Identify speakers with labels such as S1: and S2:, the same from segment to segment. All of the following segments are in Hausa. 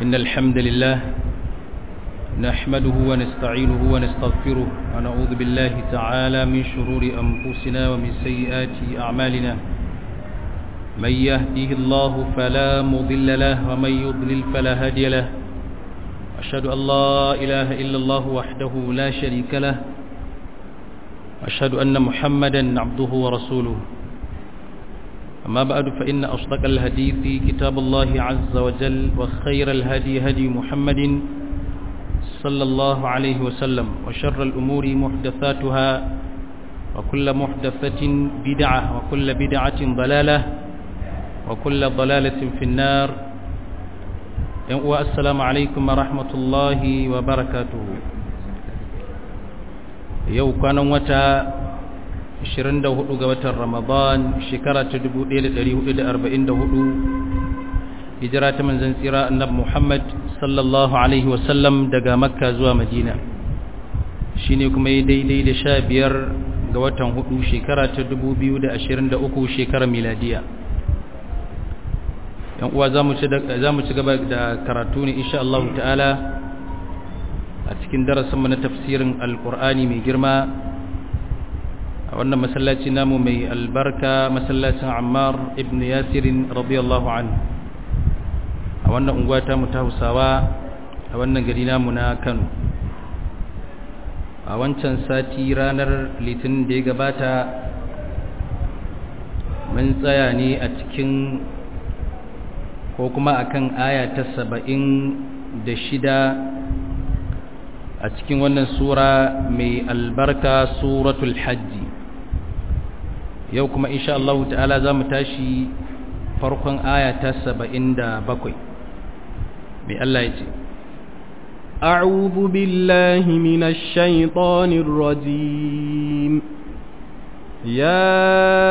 S1: إن الحمد لله نحمده ونستعينه ونستغفره ونعوذ بالله تعالى من شرور أنفسنا ومن سيئات أعمالنا من يهده الله فلا مضل له ومن يضلل فلا هادي له أشهد أن لا إله إلا الله وحده لا شريك له أشهد أن محمدا عبده ورسوله أما بعد فإن أصدق الحديث كتاب الله عز وجل وخير الهدي هدي محمد صلى الله عليه وسلم وشر الأمور محدثاتها وكل محدثة بدعة وكل بدعة ضلالة وكل ضلالة في النار والسلام عليكم ورحمة الله وبركاته yau kwanan wata 24 ga watan Ramadan shekara ta 1444 hijira ta manzon tsira annabi Muhammad sallallahu alaihi wasallam daga Makka zuwa Madina shine kuma yi daidai da 15 ga watan hudu shekara ta 2023 shekarar miladiya yan uwa zamu ci zamu ci gaba da karatu ne insha Allah ta'ala a cikin darasinmu na tafsirin alkur'ani mai girma a wannan masallaci namu mai albarka masallacin ammar ibn yasirin radiyallahu anhu a wannan unguwa ta mu ta hausawa a wannan gari namu na kano a wancan sati ranar litinin da ya gabata mun tsaya ne a cikin ko kuma akan aya ta saba'in da shida a cikin wannan sura mai albarka suratul hajji yau kuma insha Allah ta'ala za mu tashi farkon aya ta saba'in da bakwai mai Allah ya ce
S2: أعوذ بالله من الشيطان الرجيم يا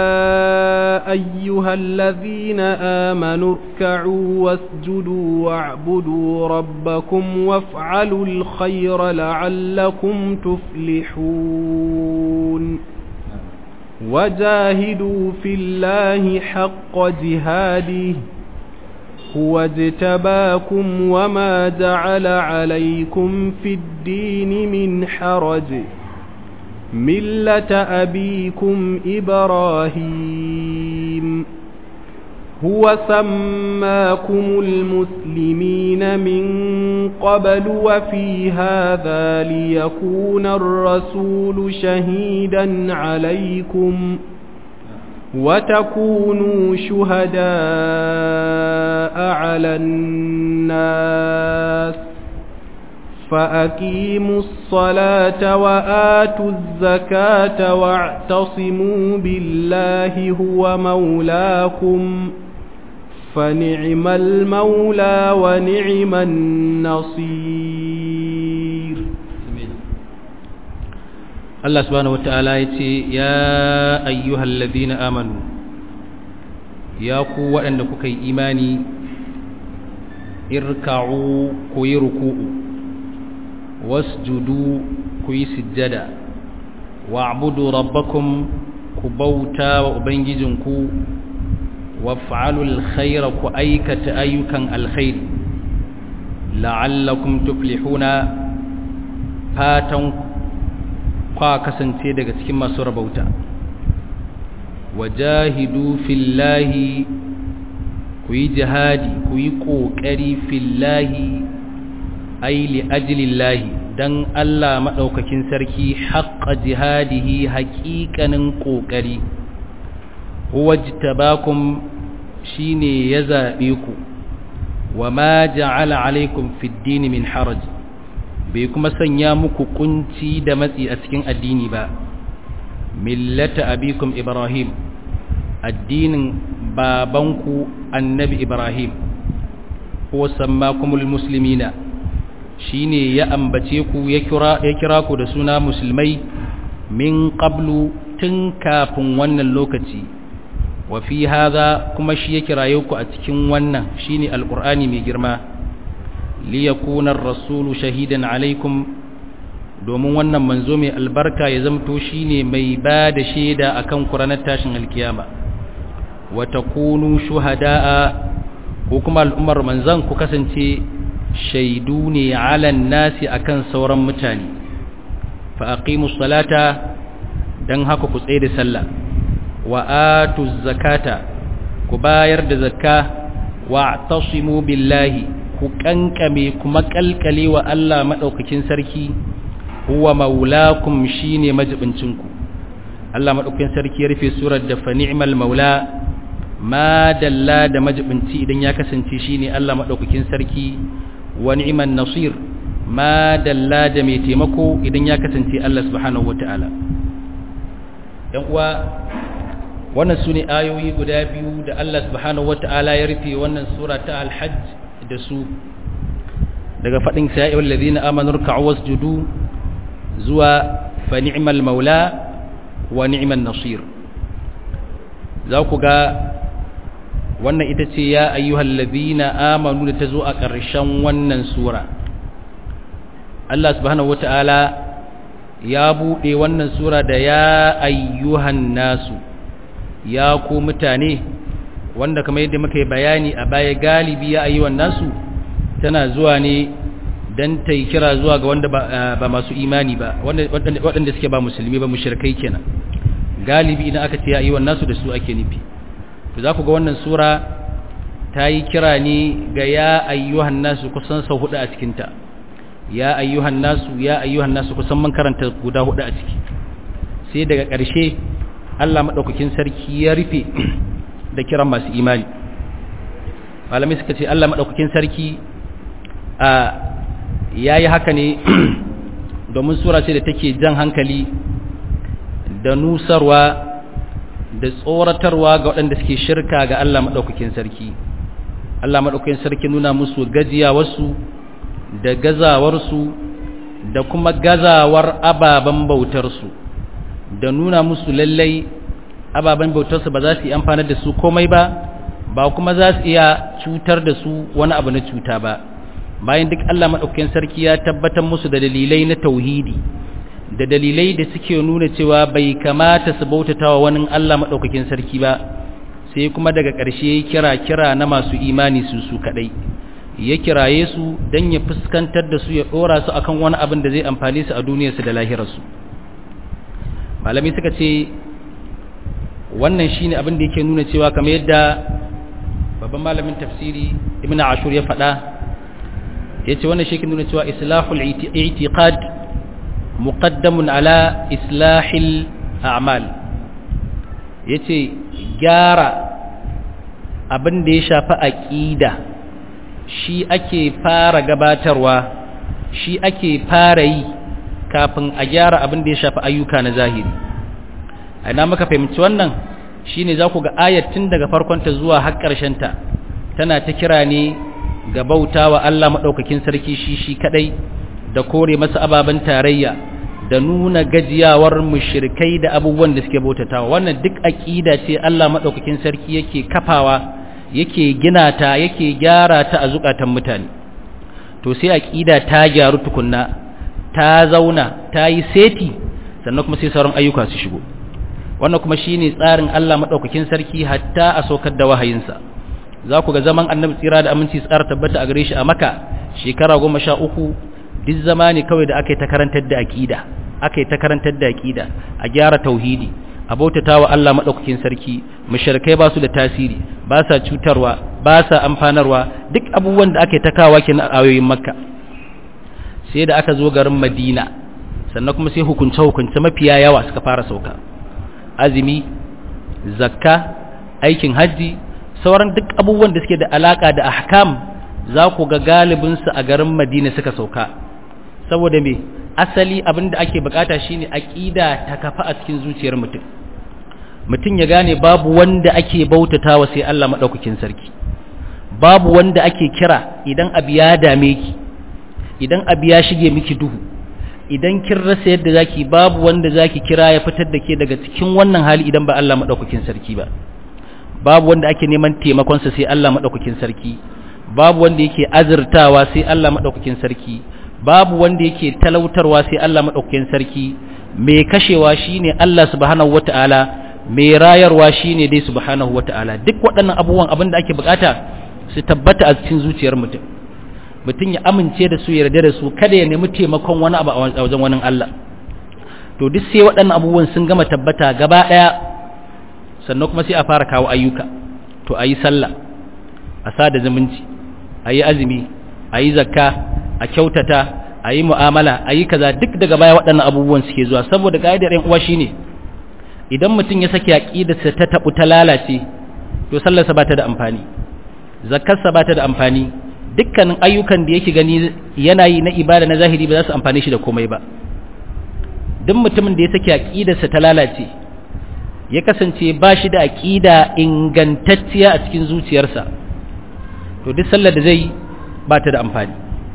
S2: أيها الذين آمنوا اركعوا واسجدوا واعبدوا ربكم وافعلوا الخير لعلكم تفلحون وجاهدوا في الله حق جهاده هو اجتباكم وما جعل عليكم في الدين من حرج ملة أبيكم إبراهيم هو سماكم المسلمين من قبل وفي هذا ليكون الرسول شهيدا عليكم وتكونوا شهداء على الناس فأقيموا الصلاة وآتوا الزكاة واعتصموا بالله هو مولاكم فنعم المولى ونعم النصير
S1: الله سبحانه وتعالى يتي يا أيها الذين آمنوا يا قوة أنك كي إيماني اركعوا كي ركوء wasjudu ku yi sujjada wa'budu rabbakum ku bauta wa ubangijinku waf'alul khaira ku aikata ayyukan alkhair la'allakum tuflihuna fatan kwa kasance daga cikin masu rabauta wajahidu fillahi ku yi jihadi ku yi ƙoƙari fillahi ai li'ajilillahi dan Allah maɗaukakin sarki haƙƙa jihadihi haƙiƙanin ƙoƙari wajtabakum shine ya zaɓe ku wa ma ja'ala alaikum fid dini min haraj bai kuma sanya muku kunci da matsi a cikin addini ba millata abikum ibrahim addinin babanku annabi ibrahim huwa sammakumul muslimina shine ya ambace ku ya kira ya kira ku da suna musulmai min qablu tun kafin wannan lokaci wa fi hadha kuma shi ya kiraye ku a cikin wannan shine alqur'ani mai girma li yakuna ar-rasulu shahidan alaikum domin wannan manzo mai albarka ya zamto shine mai ba da shaida akan ku ranar tashin alkiyama wa takunu shuhada'a ko kuma al'ummar manzan ku kasance shaidu ne ala nasi akan sauran mutane fa aqimus salata dan haka ku tsaye da sallah wa atuz zakata ku bayar da zakka wa tasimu billahi ku kankame kuma kalkale wa Allah madaukakin sarki huwa maulakum shine majibincinku Allah madaukakin sarki ya rufe surar da fa ni'mal maula ma dalla da majibinci idan ya kasance shine Allah madaukakin sarki wa ni'man nasir ma dalla da mai taimako idan ya kasance Allah subhanahu wataala yan uwa wannan sune ayoyi guda biyu da Allah subhanahu wataala ya rufe wannan sura ta al-hajj da su daga fadin sa'il ladina amanu ruk'u wasjudu zuwa fa ni'mal maula wa ni'man nasir za ku ga wannan ita ce ya ayyuhal ladina amanu da ta zo a ƙarshen wannan sura Allah subhanahu wata'ala ya buɗe wannan sura da ya ayyuhan nasu ya ku mutane wanda kamar yadda muka yi bayani a baya galibi ya ayyuhan nasu tana zuwa ne don ta yi kira zuwa ga wanda ba masu imani ba waɗanda suke ba musulmi ba mushrikai kenan galibi idan aka ce ya ayyuhan nasu da su ake nufi to za ku ga wannan sura ta yi kira ne ga ya ayyuhan nasu kusan sau hudu a cikinta ya ayyuhan nasu ya ayyuhan nasu kusan man karanta guda hudu a ciki sai daga ƙarshe Allah maɗaukakin sarki ya rufe da kiran masu imani malamai suka ce Allah maɗaukakin sarki a ya yi haka ne domin sura ce da take jan hankali da nusarwa da tsoratarwa ga waɗanda suke shirka ga Allah maɗaukakin sarki Allah maɗaukakin sarki nuna musu gajiyawarsu da gazawarsu da kuma gazawar ababen bautarsu da nuna musu lallai ababen bautarsu ba za su yi amfanar da su komai ba ba kuma za su iya cutar da su wani abu na cuta ba bayan duk Allah maɗaukakin sarki ya tabbatar musu da dalilai na tauhidi da dalilai da suke nuna cewa bai kamata su bautata wa wani Allah maɗaukakin sarki ba sai kuma daga ƙarshe kira kira na masu imani su su kaɗai ya kiraye su don ya fuskantar da su ya ɗora su akan wani abin da zai amfani su a duniyarsu da lahirarsu malami suka ce wannan shine abin da yake nuna cewa kamar yadda babban malamin tafsiri ibn ashur ya faɗa ya ce wannan shi ke nuna cewa islahul i'tiqad muqaddamun ala islahil a'mal yace gyara abin da ya shafi aqida shi ake fara gabatarwa shi ake fara yi kafin a gyara abin da ya shafi ayyuka na zahiri ina muka fahimci wannan shine za ku ga ayatin daga farkonta zuwa har ta tana ta kira ne ga bautawa Allah madaukakin sarki shi shi kadai da kore masa ababen tarayya da nuna gajiyawar mushrikai da abubuwan da suke bautatawa wannan duk aqida ce Allah madaukakin sarki yake kafawa yake gina ta yake gyara ta a zukatan mutane to sai aqida ta gyaru tukunna ta zauna ta yi seti sannan kuma sai sauran ayyuka su shigo wannan kuma shine tsarin Allah madaukakin sarki hatta a saukar da wahayinsa za ku ga zaman annabi tsira da aminci tsara tabbata a gare shi a maka shekara goma sha uku duk zama ne kawai da aka yi ta karantar da aƙida aka yi ta karantar da aƙida a gyara tauhidi a bautata wa Allah maɗaukakin sarki mushrikai ba su da tasiri ba sa cutarwa ba sa amfanarwa duk abubuwan da aka yi ta kawo kenan a ayoyin makka sai da aka zo garin madina sannan kuma sai hukunce hukunce mafiya yawa suka fara sauka azumi zakka aikin hajji sauran duk abubuwan da suke da alaka da ahkam za ku ga galibinsu a garin madina suka sauka saboda me asali abin da ake bukata shine aqida ta kafa a cikin zuciyar mutum mutum ya gane babu wanda ake bautatawa sai Allah madaukakin sarki babu wanda ake kira idan abu ya dame ki idan abu ya shige miki duhu idan kin rasa yadda zaki babu wanda zaki kira ya fitar da ke daga cikin wannan hali idan ba Allah madaukakin sarki ba babu wanda ake neman taimakon sa sai Allah madaukakin sarki babu wanda yake azurtawa sai Allah madaukakin sarki babu wanda yake talautarwa sai Allah madaukakin sarki mai kashewa shine Allah subhanahu wataala mai rayarwa shine dai subhanahu wataala duk waɗannan abubuwan abin da ake bukata su tabbata a cikin zuciyar mutum mutum ya amince da su yarda da su kada ya nemi taimakon wani abu a wajen wani Allah to duk sai waɗannan abubuwan sun gama tabbata gaba ɗaya sannan kuma sai a fara kawo ayyuka to a yi sallah a sada zumunci a yi azumi a yi zakka a kyautata a yi mu'amala a yi kaza duk daga baya waɗannan abubuwan suke zuwa saboda ƙa'idar ‘yan uwa shine idan mutum ya sake aƙidarsa ta taɓu ta lalace to sallarsa ba ta da amfani zakkarsa ba ta da amfani dukkanin ayyukan da yake gani yana yi na ibada na zahiri ba za su amfani shi da komai ba duk mutumin da ya sake aƙidarsa ta lalace ya kasance ba shi da aƙida ingantacciya a cikin zuciyarsa to duk sallar da zai ba ta da amfani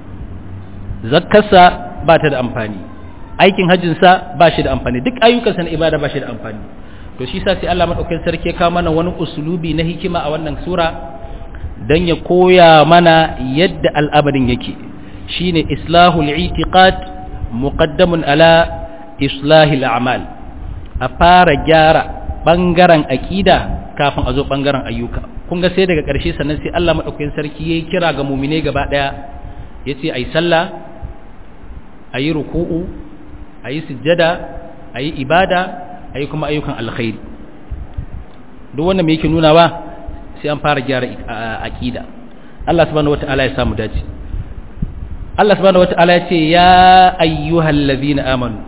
S1: zakkarsa ba ta da amfani aikin hajjinsa ba shi da amfani duk ayyukansa na ibada ba shi da amfani to shi sa sai Allah madaukakin sarki ya kawo mana wani usulubi na hikima a wannan sura dan ya koya mana yadda al'amarin yake shine islahul i'tiqad muqaddamun ala islahil a'mal a fara gyara bangaren aqida kafin a zo bangaren ayyuka kun ga sai daga ƙarshe sannan sai Allah madaukakin sarki yayi kira ga mu'mine gaba daya yace ai sallah ayi ruku'u ayi sujjada ayi ibada ayi kuma ayyukan alkhairi duk wanda me yake nuna ba sai an fara gyara aqida Allah subhanahu wataala ya samu dace Allah subhanahu wataala ya ce ya ayyuhallazina amanu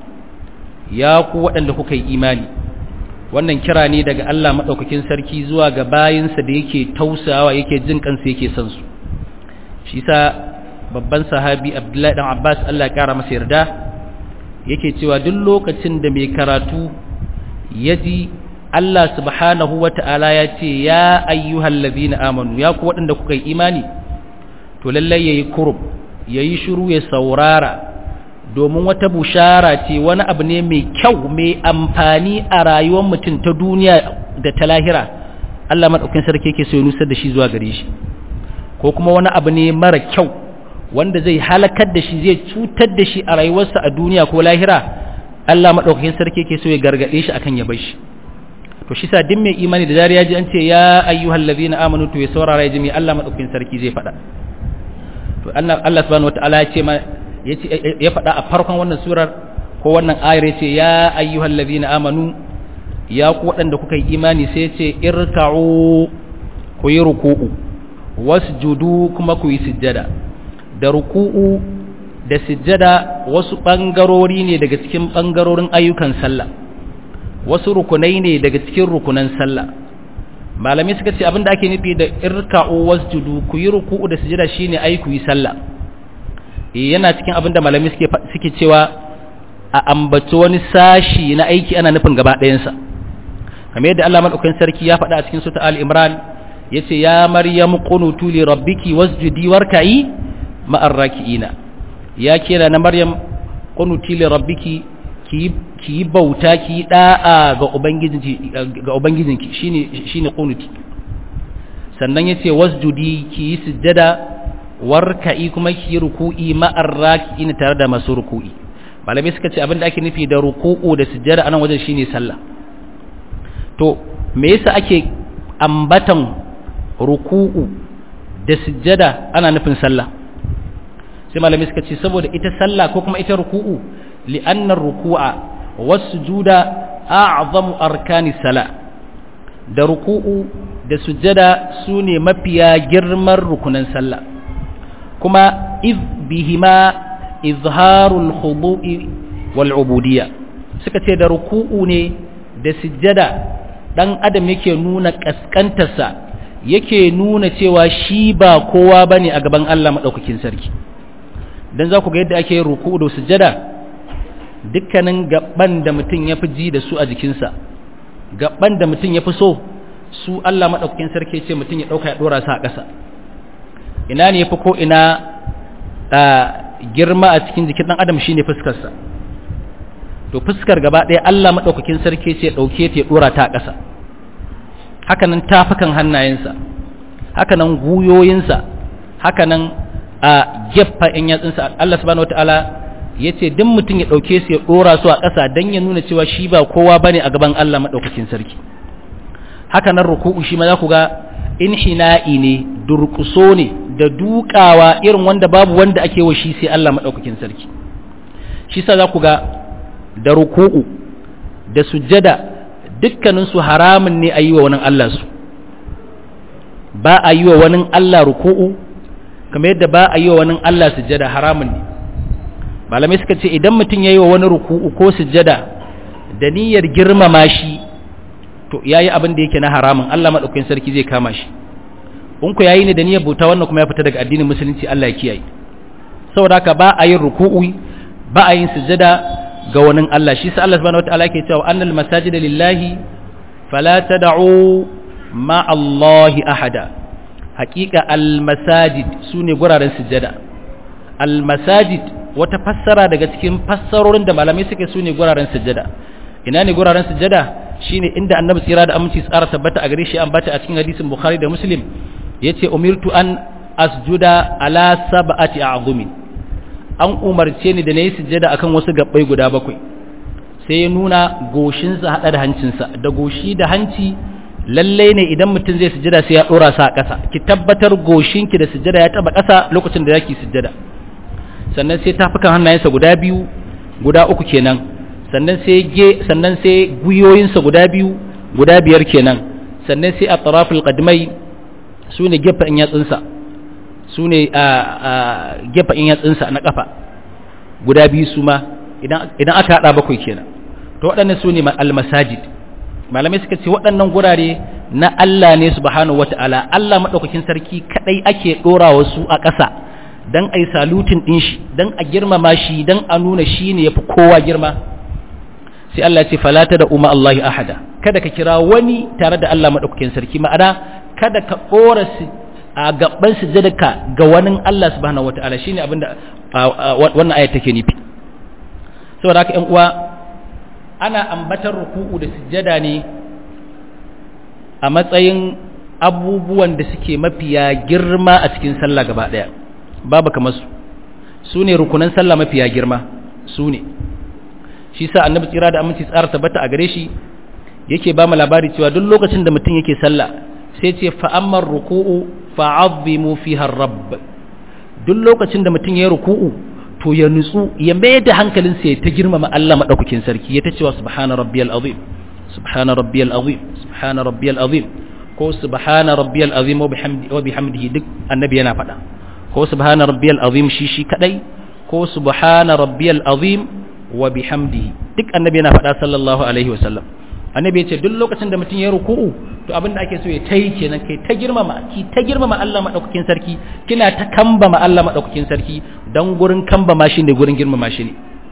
S1: ya ku waɗanda kuka yi imani wannan kira ne daga Allah madaukakin sarki zuwa ga bayinsa da yake tausawa yake jin kansa yake son su shi sa babban sahabi Abdullahi dan Abbas Allah ya kara masa yarda yake cewa duk lokacin da mai karatu ya ji Allah subhanahu wa ta'ala ya ce ya ayyuhal ladina amanu ya ku waɗanda kuka yi imani to lallai yayi kurub yayi shiru ya saurara domin wata bushara ce wani abu ne mai kyau mai amfani a rayuwar mutum ta duniya da ta lahira Allah madaukakin sarki yake so ya nusar da shi zuwa gare shi ko kuma wani abu ne mara kyau wanda zai halakar da shi zai cutar da shi a rayuwarsa a duniya ko lahira Allah madaukakin sarki yake so ya gargade shi akan ya bar shi to shi sa din mai imani da zariya ji an ce ya ayyuhal ladina amanu to ya saurara ya ji mai Allah madaukakin sarki zai faɗa to Allah Allah subhanahu wataala ya ce ma ya faɗa a farkon wannan surar ko wannan ayar ya ce ya ayyuhal ladina amanu ya ku waɗanda kuka yi imani sai ya ce irka'u ku yi ruku'u wasjudu kuma ku yi sujjada da ruku'u da sujjada wasu ɓangarori ne daga cikin ɓangarorin ayyukan sallah wasu rukunai ne daga cikin rukunan sallah malamai suka ce abinda ake nufi da irka'u wasjudu ku yi ruku'u da sujjada shine ai ku yi sallah yana cikin abinda malamai suke suke cewa a ambaci wani sashi na aiki ana nufin gaba ɗayansa kamar yadda Allah madaukakin sarki ya faɗa a cikin sura al-imran yace ya maryam qunutu li rabbiki wasjudi warka'i ma'ar raki'ina ya kira na maryam qunuti li rabbiki ki ki bauta ki da'a ga ubangijinki ga ubangijinki shine shine qunuti sannan yace wasjudi ki sujjada warka'i kuma ki ruku'i ma'ar raki'ina tare da masu ruku'i malamai suka ce abinda ake nufi da ruku'u da sujjada anan wajen shine sallah to me yasa ake ambatan ruku'u da sujjada ana nufin sallah sai malami suka ce saboda ita sallah ko kuma ita ruku'u li'anna ruku'a was-sujuda a'zamu arkani sala da ruku'u da sujjada sune mafiya girman rukunan sallah kuma iz bihima izharul khudu'i wal ubudiyya suka ce da ruku'u ne da sujjada dan adam yake nuna kaskantarsa yake nuna cewa shi ba kowa bane a gaban Allah madaukakin sarki dan za ku ga yadda ake ruku da sujada dukkanin gaban da mutum ya fi ji da su a jikinsa gaban da mutum ya fi so su Allah madaukakin sarki ce mutum ya dauka ya dora su a ƙasa ina ne yafi ko ina girma a cikin jikin dan adam shine fuskarsa to fuskar gaba ɗaya Allah madaukakin sarki ce dauke ta ya dora ta a ƙasa hakanan tafukan hannayensa hakanan guyoyinsa hakanan a geffa in yatsunsa Allah subhanahu wataala yace duk mutum ya dauke su ya dora su a ƙasa dan ya nuna cewa shi ba kowa bane a gaban Allah madaukakin sarki hakanan ruku'u shi ma za ku ga inhina'i ne durkuso ne da dukawa irin wanda babu wanda ake wa shi sai Allah madaukakin sarki shi sa za ku ga da ruku'u da sujjada dukkanin su haramun ne a yi wa wani Allah su ba a yi wa wani Allah ruku'u kamar yadda ba a yi wa wani Allah sujjada haramun ne malamai suka ce idan mutum ya yi wa wani ruku'u ko sujjada da niyyar girmama shi to ya yi abin da yake na haramun Allah maɗaukakin sarki zai kama shi in ku yayi ne da niyyar bauta wannan kuma ya fita daga addinin musulunci Allah ya kiyaye saboda haka ba a yin ruku'u ba a yin sujjada ga wani Allah shi sa Allah subhanahu wataala yake cewa annal masajida lillahi fala tad'u ma Allahi ahada haqiqa al masajid sune guraren sujjada al masajid wata fassara daga cikin fassarorin da malamai suke sune guraren sujjada ina ne guraren sujjada shine inda annabi tsira da aminci tsara tabbata a gare shi an bata a cikin hadisin bukhari da muslim yace umirtu an asjuda ala sab'ati a'zumin an umarce ni da nayi sujjada akan wasu gabbai guda bakwai sai ya nuna goshinsa hada da hancinsa da goshi da hanci lalle ne idan mutum zai sujjada sai ya dora sa a ƙasa ki tabbatar goshinki da sujjada ya taba ƙasa lokacin da zaki sujjada sannan sai tafukan hannayensa guda biyu guda uku kenan sannan sai ge sannan sai guyoyinsa guda biyu guda biyar kenan sannan sai atraful qadmai sune gefen yatsunsa sune a gefen yatsunsa na kafa guda biyu su ma idan idan aka hada bakwai kenan to waɗannan sune al-masajid malamai suka ce waɗannan gurare na Allah ne subhanahu wataala Allah madaukakin sarki kadai ake dora wasu a ƙasa dan ai salutin din shi dan a girmama shi dan a nuna shi ne yafi kowa girma sai Allah ya ce falata da umma Allahi ahada kada ka kira wani tare da Allah madaukakin sarki ma'ana kada ka dora a gaban sujjadaka ga wani Allah subhanahu wataala shine abinda wannan aya take nufi saboda haka ƴan uwa ana ambatar ruku'u da sujjada ne a matsayin abubuwan da suke mafiya girma a cikin sallah gaba daya babu kamar su su ne rukunan sallah mafiya girma su ne shi sa annabi tsira da aminci tsara tabbata a gare shi yake ba mu labari cewa duk lokacin da mutum yake sallah sai ce fa'ammar ruku'u fa'azzimu fiha rabb duk lokacin da mutum ya ruku'u to ya nutsu ya mai da hankalinsa ya ta girmama Allah madaukakin sarki ya ta cewa subhana rabbiyal azim subhana rabbiyal azim subhana rabbiyal azim ko subhana rabbiyal azim wa bihamdihi wa bihamdihi duk annabi yana faɗa ko subhana rabbiyal azim shi shi kadai ko subhana rabbiyal azim wa bihamdihi duk annabi yana faɗa sallallahu alaihi wasallam annabi ya ce duk lokacin da mutum ya ruku'u to abin da ake so ya tayi kenan kai ta girmama ki ta girmama Allah madaukakin sarki kina ta kambama Allah madaukakin sarki dan gurin kambama shi ne gurin girmama shi ne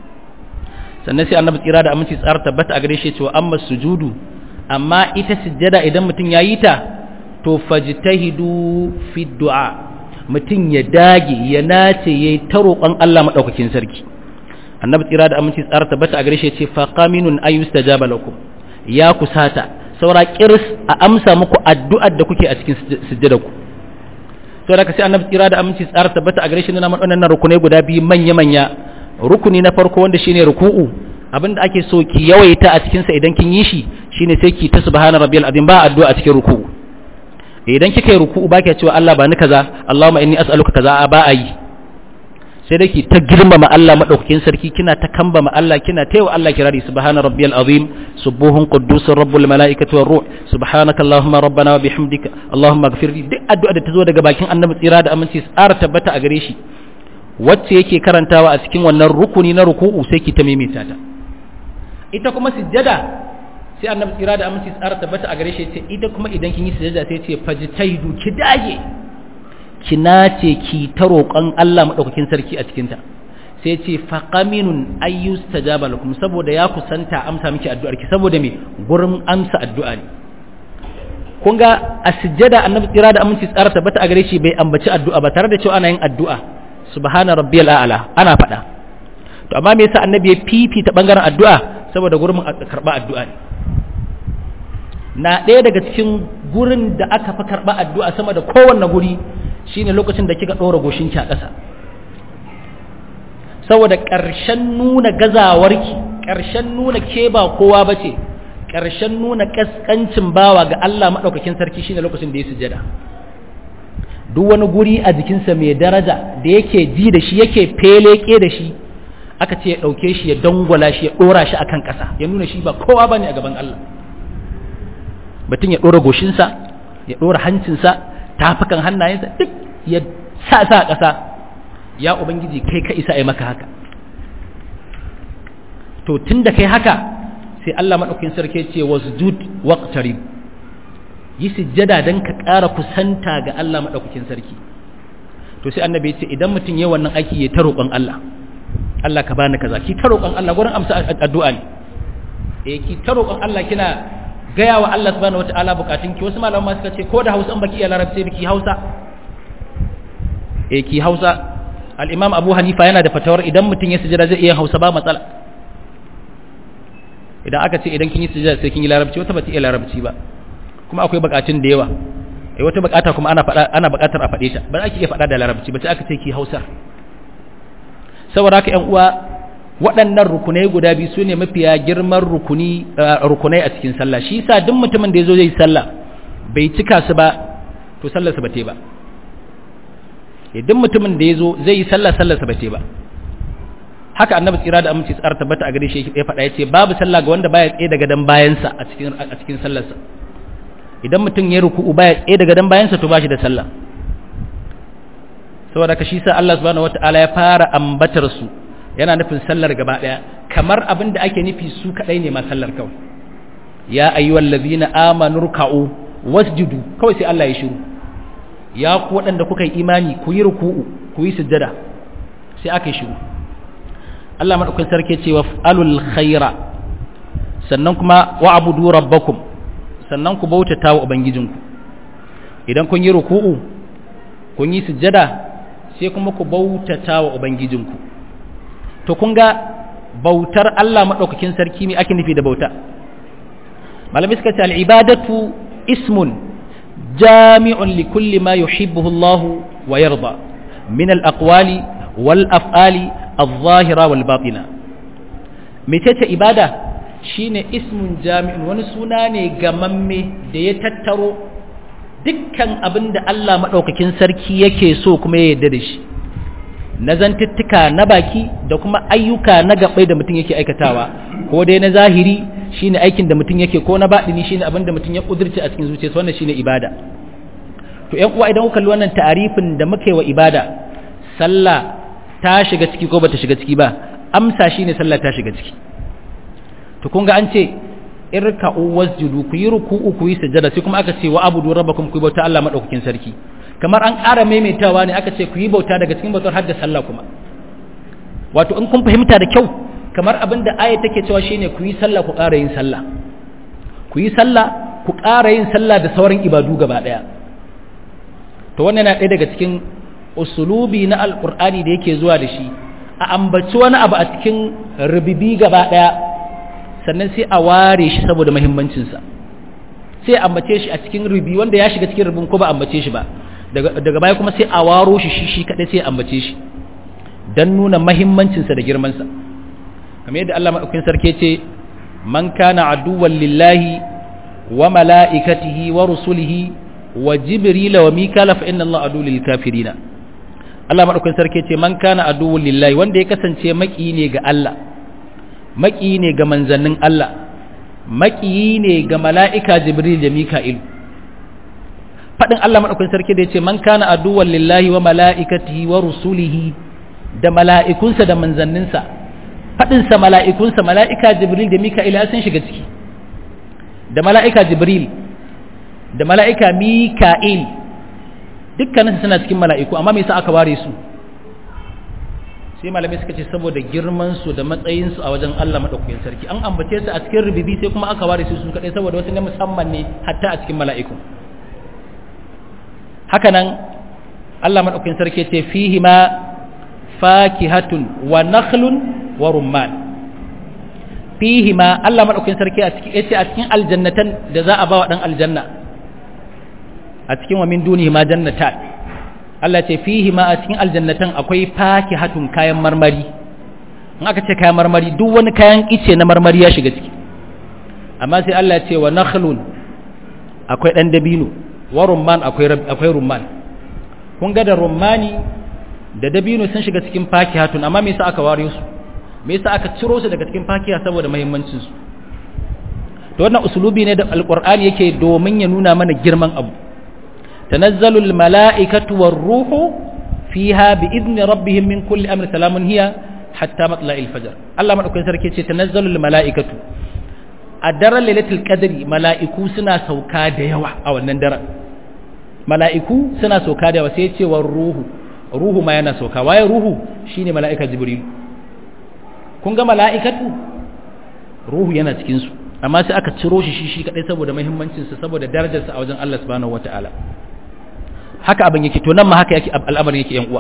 S1: sannan sai annabi tsira da aminci tsara tabbata a gare shi cewa amma sujudu amma ita sujjada idan mutum ya yi ta to fajtahidu fi du'a mutum ya dage ya nace yayi ta roƙon Allah madaukakin sarki annabi tsira da aminci tsara tabbata a gare shi ce fa qaminun ayustajaba lakum ya kusata saura kirs a amsa muku addu'ar da kuke a cikin sujjada ku saboda ka sai annabi tsira da aminci tsara tabbata a gare shi na waɗannan rukunai guda biyu manya manya rukuni na farko wanda shine ruku'u abinda ake so ki yawaita a cikin sa idan kin yi shi shine sai ki ta subhana rabbiyal azim ba addu'a a cikin ruku'u idan kika yi ruku'u ba ki cewa Allah ba ni kaza Allahumma inni as'aluka kaza ba a yi sai dai ki ta girmama Allah madaukakin sarki kina ta kambama Allah kina ta yawa Allah kirari subhana rabbiyal azim subuhun quddusur rabbul malaikati war ruh subhanaka allahumma rabbana wa bihamdika allahumma ighfirli duk addu'a da ta zo daga bakin annabi tsira da aminci tsara tabbata a gare shi wacce yake karantawa a cikin wannan rukuni na ruku'u sai ki ta maimaita ta ita kuma sujjada sai annabi tsira da aminci tsara tabbata a gare shi ce ita kuma idan kin yi sujjada sai ce fajtaidu ki dage ki nace ki ta roƙon Allah madaukakin sarki a cikin ta sai ce faqaminun ayyustajaba lakum saboda ya kusanta amsa miki addu'ar ki saboda me gurin amsa addu'a ne kun ga a sujjada annabi tsira da aminci tsara tabbata a gare shi bai ambaci addu'a ba tare da cewa ana yin addu'a subhana rabbiyal a'la ana faɗa to amma me yasa annabi ya fifita bangaren addu'a saboda gurin karba addu'a ne na ɗaya daga cikin gurin da aka fi karba addu'a sama da kowanne guri shine lokacin da kika ɗora goshinki a ƙasa saboda ƙarshen nuna gazawarki ƙarshen nuna ke ba kowa bace ƙarshen nuna ƙasƙancin bawa ga Allah maɗaukakin sarki shine lokacin da ya sujada duk wani guri a jikinsa mai daraja da yake ji da shi yake feleke da shi aka ce ya ɗauke shi ya dangwala shi ya ɗora shi akan ƙasa ya nuna shi ba kowa ba ne a gaban Allah batun ya ɗora goshinsa ya ɗora hancinsa tafukan hannayensa duk ya sa sa a ƙasa ya ubangiji kai ka isa a maka haka to tun da kai haka sai Allah maɗaukin sarki ce wasjud waqtarib yi sujjada don ka ƙara kusanta ga Allah maɗaukakin sarki to sai annabi ce idan mutum ya wannan aiki ya ta roƙon Allah Allah ka bani kaza ki ta roƙon Allah gurin amsa addu'a ne eh ki ta roƙon Allah kina gaya wa Allah subhanahu wataala bukatun ki wasu malaman suka ce ko da Hausa an baki iya Larabci biki Hausa eh ki Hausa al-Imam Abu Hanifa yana da fatawar idan mutum ya sujjada zai iya Hausa ba matsala idan aka ce idan kin yi sujjada sai kin yi Larabci wata ba ta iya Larabci ba kuma akwai bukatun da yawa eh wata bukata kuma ana fada ana bukatar a fade ta ba za ki iya fada da larabci ba sai aka ce ki Hausa saboda haka ƴan uwa waɗannan rukunai guda biyu sune mafiya girman rukuni rukunai a cikin sallah shi yasa duk mutumin da yazo zai sallah bai cika su ba to sallarsa ba ta ba duk mutumin da yazo zai yi sallah sallarsa ba ta ba haka annabi tsira da aminci tsara tabbata a gare shi ya faɗa yace babu sallah ga wanda baya tsaye daga dan bayansa a cikin a cikin sallarsa idan mutum ya ruku'u baya tsaye daga dan bayansa to bashi da sallah saboda ka shi sa Allah subhanahu wataala ya fara ambatar su yana nufin sallar gaba daya kamar abin da ake nufi su kadai ne ma sallar kawai ya ayyuhal ladhina amanu ruk'u wasjudu kawai sai Allah ya shiru ya ku waɗanda kuka yi imani ku yi ruku'u ku yi sujjada sai aka yi shiru Allah madaukakin sarki ce wa alul khaira sannan kuma wa'budu rabbakum sannan ku bautata wa ubangijinku idan kun yi ruku'u kun yi sujjada sai kuma ku bautata wa ubangijinku to kun ga bautar Allah madaukakin sarki me ake nufi da bauta malami suka ce al-ibadatu ismun jami'un li kulli ma yuhibbuhu Allah wa yarda min al-aqwali wal af'ali adh-dhahira wal batina mecece ibada shine ismun jami'un wani suna ne gamamme da ya tattaro dukkan abin da Allah maɗaukakin sarki yake so kuma ya yarda da shi na zantuttuka na baki da kuma ayyuka na gabai da mutum yake aikatawa ko dai na zahiri shine aikin da mutum yake ko na baɗini shine abin da mutum ya ƙudurce a cikin zuciyarsa wannan shine ibada to ƴan uwa idan kuka kalli wannan ta'arifin da muke wa ibada sallah ta shiga ciki ko bata shiga ciki ba amsa shine sallah ta shiga ciki to kun ga an ce irka'u wasjudu ku yi ruku'u ku yi sujada sai kuma aka ce wa abudu rabbakum ku bauta Allah madaukakin sarki kamar an ƙara maimaitawa ne aka ce ku yi bauta daga cikin bautar hadda sallah kuma wato in kun fahimta da kyau kamar abin da aya take cewa shine ku yi sallah ku ƙara yin sallah ku yi sallah ku ƙara yin sallah da sauran ibadu gaba ɗaya to wannan yana ɗaya daga cikin usulubi na alƙur'ani da yake zuwa da shi a ambaci wani abu a cikin rubibi gaba ɗaya sannan sai a ware shi saboda mahimmancinsa sai a ambace shi a cikin rubi wanda ya shiga cikin rubin ko ba ambace shi ba daga baya kuma sai a waro shi shi shi kadai sai a ambace shi dan nuna mahimmancinsa da girmansa kamar yadda Allah madaukakin sarki ce man kana aduwwan lillahi wa mala'ikatihi wa rusulihi wa jibril wa mikala fa inna Allah adu lil kafirina Allah madaukakin sarki ce man kana aduwwan lillahi wanda ya kasance maki ne ga Allah maki ne ga manzannin Allah maki ne ga mala'ika jibril da mika'il fadin Allah madaukakin sarki da yace man kana aduwwan lillahi wa mala'ikatihi wa rusulihi da mala'ikunsa da manzanninsa faɗinsa mala'ikunsa mala'ika jibril da mika'il sun shiga ciki da mala'ika jibril da mala'ika mika'il dukkaninsu suna cikin mala'iku amma mai sa aka ware su sai malamai suka ce saboda girmansu da matsayinsu a wajen Allah maɗaukakin sarki an ambace su a cikin rububi sai kuma aka ware su su kaɗai saboda wasu na musamman ne hatta a cikin mala'iku hakanan Allah maɗaukakin sarki ce fihi ma fakihatun wa nakhlun wa rumman fihi ma Allah madaukakin sarki a cikin yace a cikin aljannatan da za a ba wa dan aljanna a cikin wa min dunihi ma jannatan Allah ce fihi ma a cikin aljannatan akwai fakihatun kayan marmari in aka ce kayan marmari duk wani kayan ice na marmari ya shiga ciki amma sai Allah ya ce wa nakhlun akwai dan dabino wa rumman akwai akwai rumman kun ga da rumani da dabino sun shiga cikin fakihatun amma me yasa aka ware su me yasa aka ciro su daga cikin fakiha saboda muhimmancin su to wannan usulubi ne da alqur'ani yake domin ya nuna mana girman abu tanazzalul mala'ikatu war ruhu fiha bi idni rabbihim min kulli amri salamun hiya hatta matla'il fajr Allah madaukakin sarki ce tanazzalul mala'ikatu a daren lailatul qadri mala'iku suna sauka da yawa a wannan daren mala'iku suna sauka da yawa sai ce war ruhu ruhu ma yana sauka waye ruhu shine mala'ika jibril kun ga mala'ikatu ruhu yana cikin su amma sai aka ciro shi shi shi kadai saboda muhimmancin sa saboda darajar sa a wajen Allah subhanahu wataala haka abin yake to nan ma haka yake al'amarin yake yan uwa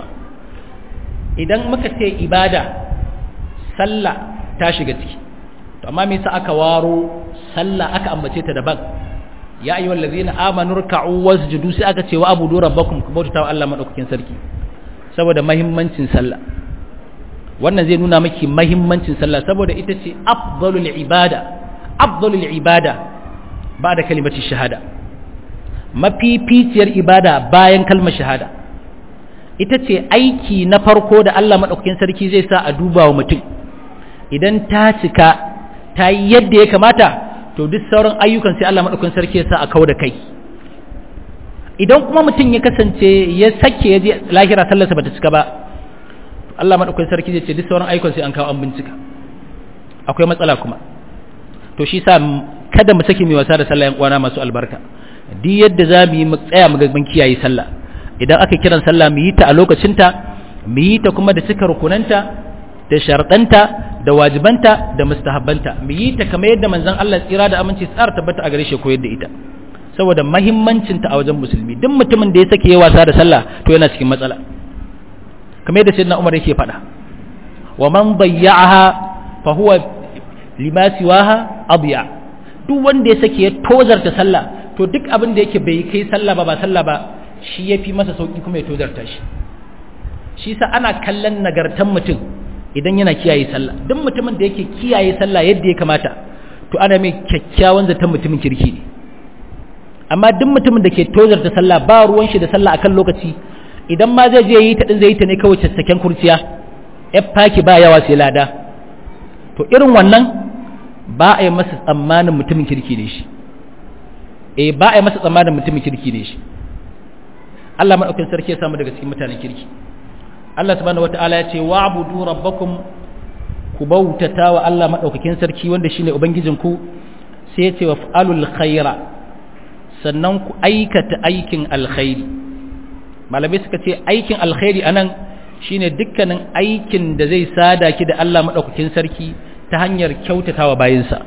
S1: idan muka ce ibada sallah ta shiga ciki to amma me yasa aka waro sallah aka ambace ta daban ya ayyuhal ladzina amanu ruk'u wasjudu sai aka ce wa abudu rabbakum ku bauta wa Allah madaukakin sarki saboda mahimmancin sallah wannan zai nuna miki mahimmancin sallah saboda ita ce afdalul ibada afdalul ibada ba'da kalimati shahada mafificiyar ibada bayan kalmar shahada ita ce aiki na farko da Allah madaukakin sarki zai sa a duba wa mutum idan ta cika ta yi yadda ya kamata to duk sauran ayyukan sai Allah madaukakin sarki ya sa a kawo da kai idan kuma mutum ya kasance ya sake ya je lahira sallarsa bata cika ba Allah madaukakin sarki zai ce duk sauran ayyukan sai an kawo an bincika akwai matsala kuma to shi sa kada mu saki mai wasa da sallah yan uwana masu albarka duk yadda za mu yi mu tsaya mu ga mun kiyaye sallah idan aka kiran sallah mu yi ta a lokacinta mu yi ta kuma da cika rukunanta da sharɗanta da wajibanta da mustahabbanta mu yi ta kamar yadda manzon Allah tsira da aminci tsara tabbata a gare shi koyar da ita saboda mahimmancin ta a wajen musulmi duk mutumin da ya sake yawa wasa da sallah to yana cikin matsala kamar yadda sayyidina Umar yake faɗa wa man dayya'aha fa huwa lima siwaha adiya duk wanda ya sake ya tozarta sallah to duk abin da yake bai kai sallah ba ba sallah ba shi yafi masa sauki kuma ya tozarta shi shi sa ana kallon nagartan mutum idan yana kiyaye sallah duk mutumin da yake kiyaye sallah yadda ya kamata to ana mai kyakkyawan zaton mutumin kirki ne amma duk mutumin da ke tozarta sallah ba ruwan shi da sallah akan lokaci idan ma zai je yi ta din zai yi ta ne kawai caccaken kurciya ya faki ba yawa sai lada to irin wannan ba a yi masa tsammanin mutumin kirki ne shi eh ba a yi masa tsammanin mutumin kirki ne shi Allah madaukakin sarki ya samu daga cikin mutanen kirki Allah subhanahu wata'ala ya ce wa'budu rabbakum ku bautata wa Allah madaukakin sarki wanda shine ubangijinku sai ya ce wa fa'alul khaira sannan ku aikata aikin alkhairi malamai suka ce aikin alkhairi anan shine dukkanin aikin da zai sada ki da Allah madaukakin sarki ta hanyar kyautatawa bayinsa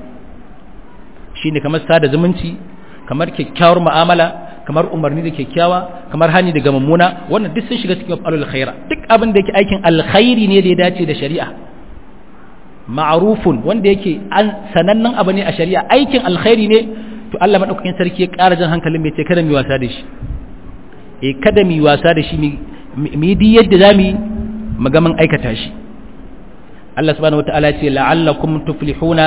S1: shine kamar sada zumunci kamar kyakkyawar mu'amala kamar umarni da kyakkyawa kamar hani daga mummuna wannan duk sun shiga cikin alul khaira duk abin da yake aikin alkhairi ne da ya dace da shari'a ma'rufun wanda yake an sanannen abu ne a shari'a aikin alkhairi ne to Allah madaukakin sarki ya ƙara jan hankalin mai ce kada mu wasa da shi eh kada mu wasa da shi mu yi duk yadda zamu yi mu ga mun aikata shi Allah subhanahu wataala ya ce la'allakum tuflihuna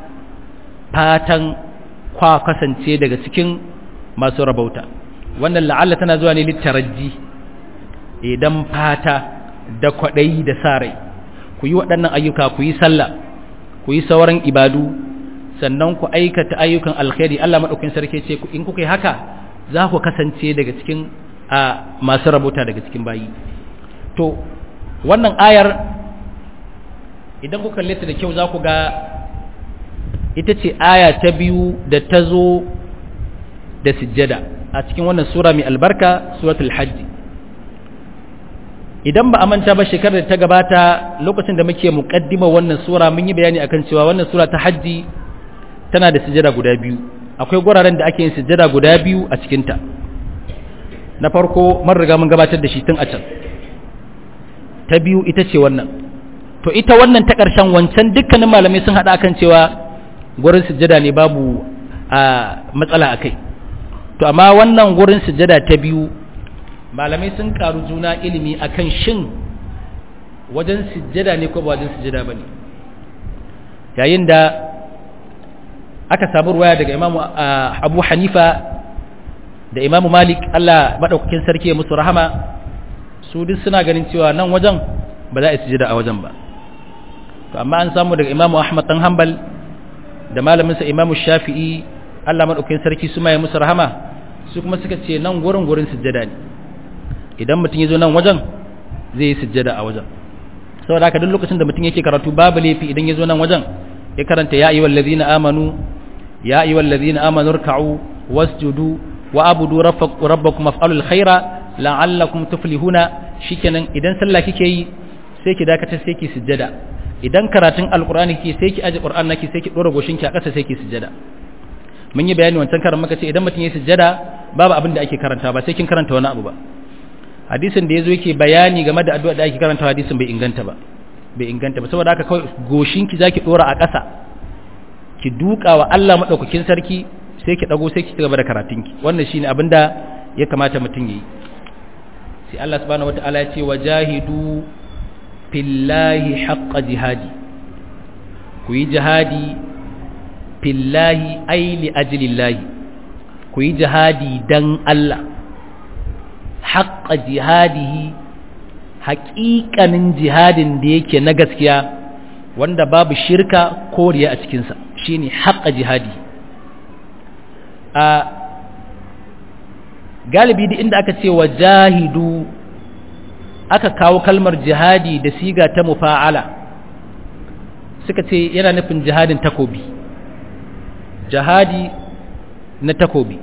S1: fatan kwa kasance daga cikin masu rabauta wannan la'alla tana zuwa ne littaraji idan fata da kwaɗayi da sa rai ku yi waɗannan ayyuka ku yi sallah ku yi sauran ibadu sannan ku aikata ayyukan alkhairi Allah maɗaukin sarki ce in kuka yi haka za ku kasance daga cikin a masu rabauta daga cikin bayi to wannan ayar idan ku kalle ta da kyau za ku ga ita ce aya ta biyu da ta zo da sujjada a cikin wannan sura mai albarka suratul hajji idan ba a manta ba shekarar da ta gabata lokacin da muke muƙaddima wannan sura mun yi bayani akan cewa wannan sura ta hajji tana da sujjada guda biyu akwai guraren da ake yin sujjada guda biyu a cikinta na farko mun riga mun gabatar da shi tun a can ta biyu ita ce wannan to ita wannan ta ƙarshen wancan dukkanin malamai sun haɗa akan cewa gurin sujjada ne babu a matsala a kai to amma wannan gurin sujjada ta biyu malamai sun karu juna ilimi akan shin wajen sujjada ne ko ba wajen sujjada ba ne yayin da aka samu ruwaya daga imamu abu hanifa da imamu malik allah maɗaukakin sarki ya musu rahama su duk suna ganin cewa nan wajen ba za a yi sujada a wajen ba to amma an samu daga imamu ahmad dan hanbal da malaminsa imamu shafi'i allah maɗaukin sarki su maye musu rahama su kuma suka ce nan gurin gurin sujada ne idan mutum ya zo nan wajen zai yi sujada a wajen saboda haka duk lokacin da mutum yake karatu babu laifi idan ya zo nan wajen ya karanta ya ayyuhal ladina amanu ya ayyuhal ladina amanu ruk'u wasjudu wa abudu rabbakum af'alul khaira la'allakum tuflihuna shikenan idan sallah kike yi sai ki dakatar sai ki sujjada idan karatun alqur'ani kike sai ki aje qur'an naki sai ki dora goshin ki a ƙasa sai ki sujjada mun yi bayani wancan karan muka ce idan mutum ya sujjada babu abin da ake karanta ba sai kin karanta wani abu ba hadisin da yazo yake bayani game da addu'a da ake karanta hadisin bai inganta ba bai inganta ba saboda haka kawai goshin ki zaki dora a ƙasa ki duka wa Allah madaukakin sarki sai ki dago sai ki cigaba da karatun ki wannan shine abinda ya kamata mutum yayi sai Allah subhanahu wataala ya ce wajahidu fillahi haqqa jihadi ku yi jihadi fillahi ay li ajlillahi ku yi jihadi dan Allah haqqa jihadihi haƙiƙanin jihadin da yake na gaskiya wanda babu shirka ko riya a cikinsa shine haqqa jihadi a galibi da inda aka ce wa jahidu aka kawo kalmar jihadi da siga ta mufa'ala suka ce yana nufin jihadin takobi jihadi na takobi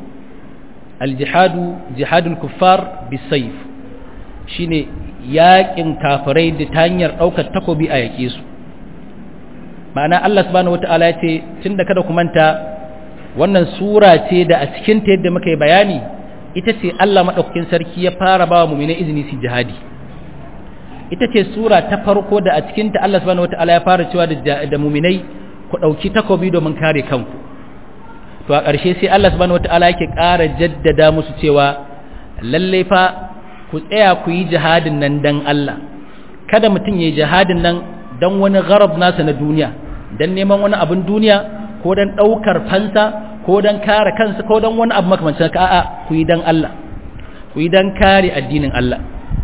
S1: aljihadu jihadul kuffar bisayf shine yaƙin kafirai da ta hanyar ɗaukar takobi a yaƙe su ma'ana Allah subhanahu wata'ala ya ce tunda kada ku manta wannan sura ce da a cikin ta yadda muka yi bayani ita ce Allah maɗaukakin sarki ya fara ba wa mu'minai izini su jihadi ita ce sura ta farko da a cikin ta Allah subhanahu wata'ala ya fara cewa da mu'minai ku ɗauki takobi domin kare kanku to a ƙarshe sai Allah subhanahu wata'ala yake ƙara jaddada musu cewa lallai fa ku tsaya ku yi jihadin nan dan Allah kada mutum ya yi jihadin nan dan wani gharab nasa na duniya dan neman wani abin duniya ko dan ɗaukar fansa ko dan kare kansa ko dan wani abu makamancin haka a'a ku yi dan Allah ku yi dan kare addinin Allah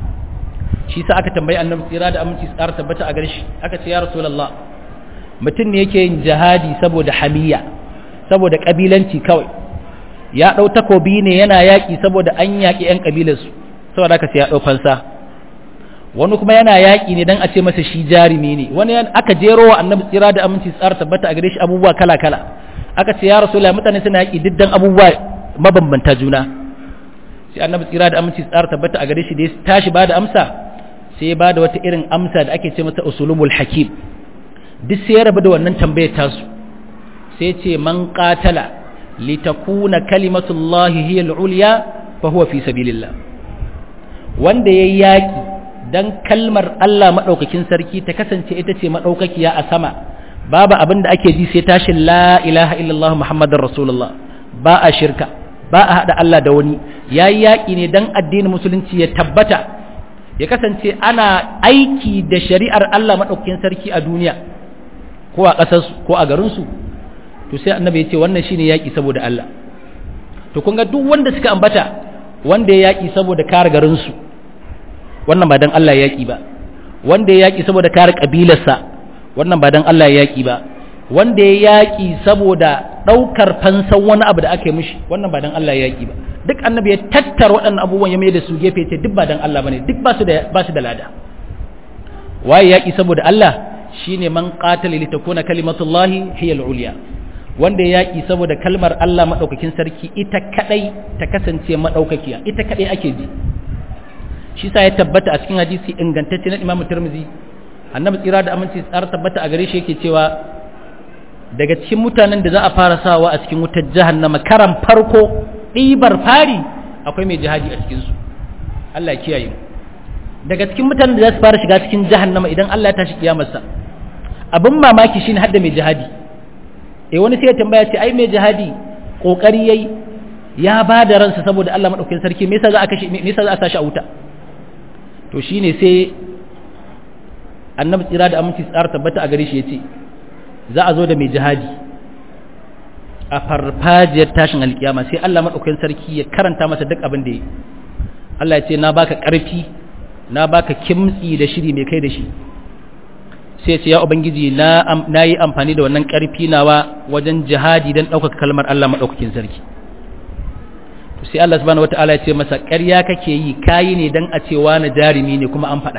S1: shi sa aka tambayi annabi tsira da aminci tsara tabbata a gare shi aka ce ya rasulullah mutum ne yake yin jihadi saboda hamiya saboda kabilanci kawai ya ɗau takobi ne yana yaƙi saboda an yaƙi 'yan ƙabilarsu saboda aka sai ya ɗau fansa wani kuma yana yaƙi ne don a ce masa shi jarumi ne wani aka jero wa annabi tsira da aminci tsara tabbata a gare shi abubuwa kala kala aka ce ya rasu mutane suna yaƙi diddan abubuwa mabambanta juna sai annabi tsira da aminci tsara tabbata a gare shi da ya tashi ba da amsa sai ya ba da wata irin amsa da ake ce masa usulumul hakim duk sai ya rabu da wannan tambayar tasu sai ce man qatala litakuna kalimatullahi hiya al-ulya fa huwa fi sabilillah wanda yayi yaki dan kalmar Allah madaukakin sarki ta kasance ita ce madaukakiya a sama babu abin da ake ji sai tashin la ilaha illallah muhammadar rasulullah ba a shirka ba a hada Allah da wani yayi yaki ne dan addinin musulunci ya tabbata ya kasance ana aiki da shari'ar Allah madaukakin sarki a duniya ko a ƙasarsu ko a garinsu to sai annabi ya ce wannan shine yaƙi saboda Allah to kun ga duk wanda suka ambata wanda ya yaƙi saboda kare garinsu wannan ba dan Allah ya yaƙi ba wanda ya yaƙi saboda kare ƙabilarsa wannan ba dan Allah ya yaƙi ba wanda ya yaƙi saboda ɗaukar fansan wani abu da aka yi mishi wannan ba dan Allah ya yaƙi ba duk annabi ya tattara waɗannan abubuwan ya mai da su gefe ce duk ba dan Allah bane duk ba su da ba su da lada waye yaƙi saboda Allah shine man qatala litakuna kalimatullahi hiya al-ulya wanda ya yaƙi saboda kalmar Allah maɗaukakin sarki ita kaɗai ta kasance maɗaukakiya ita kaɗai ake ji shi sa ya tabbata a cikin hadisi ingantacce na Imam Tirmidhi annabi tsira da aminci tsara tabbata a gare shi yake cewa daga cikin mutanen da za a fara sawa a cikin wutar jahannama karan farko ɗibar fari akwai mai jihadi a cikinsu Allah ya kiyaye daga cikin mutanen da za su fara shiga cikin jahannama idan Allah ya tashi kiyamarsa abin mamaki shine hadda mai jihadi eh wani sai ya tambaya ce ai mai jihadi kokari yayi ya ba da ransa saboda Allah madaukakin sarki me yasa za a kashe me yasa za a sashi a wuta to shine sai annabi tsira da aminci tsara tabbata a gare shi yace za a zo da mai jihadi a farfajiyar tashin alkiyama sai Allah madaukakin sarki ya karanta masa duk abin da yi Allah ya ce na baka karfi na baka kimtsi da shiri mai kai da shi sai ce ya ubangiji na yi amfani da wannan ƙarfi nawa wajen jihadi don ɗaukaka kalmar Allah maɗaukakin sarki sai Allah subhanahu wata'ala ya ce masa ƙarya kake yi kayi ne don a cewa na jarumi ne kuma an faɗa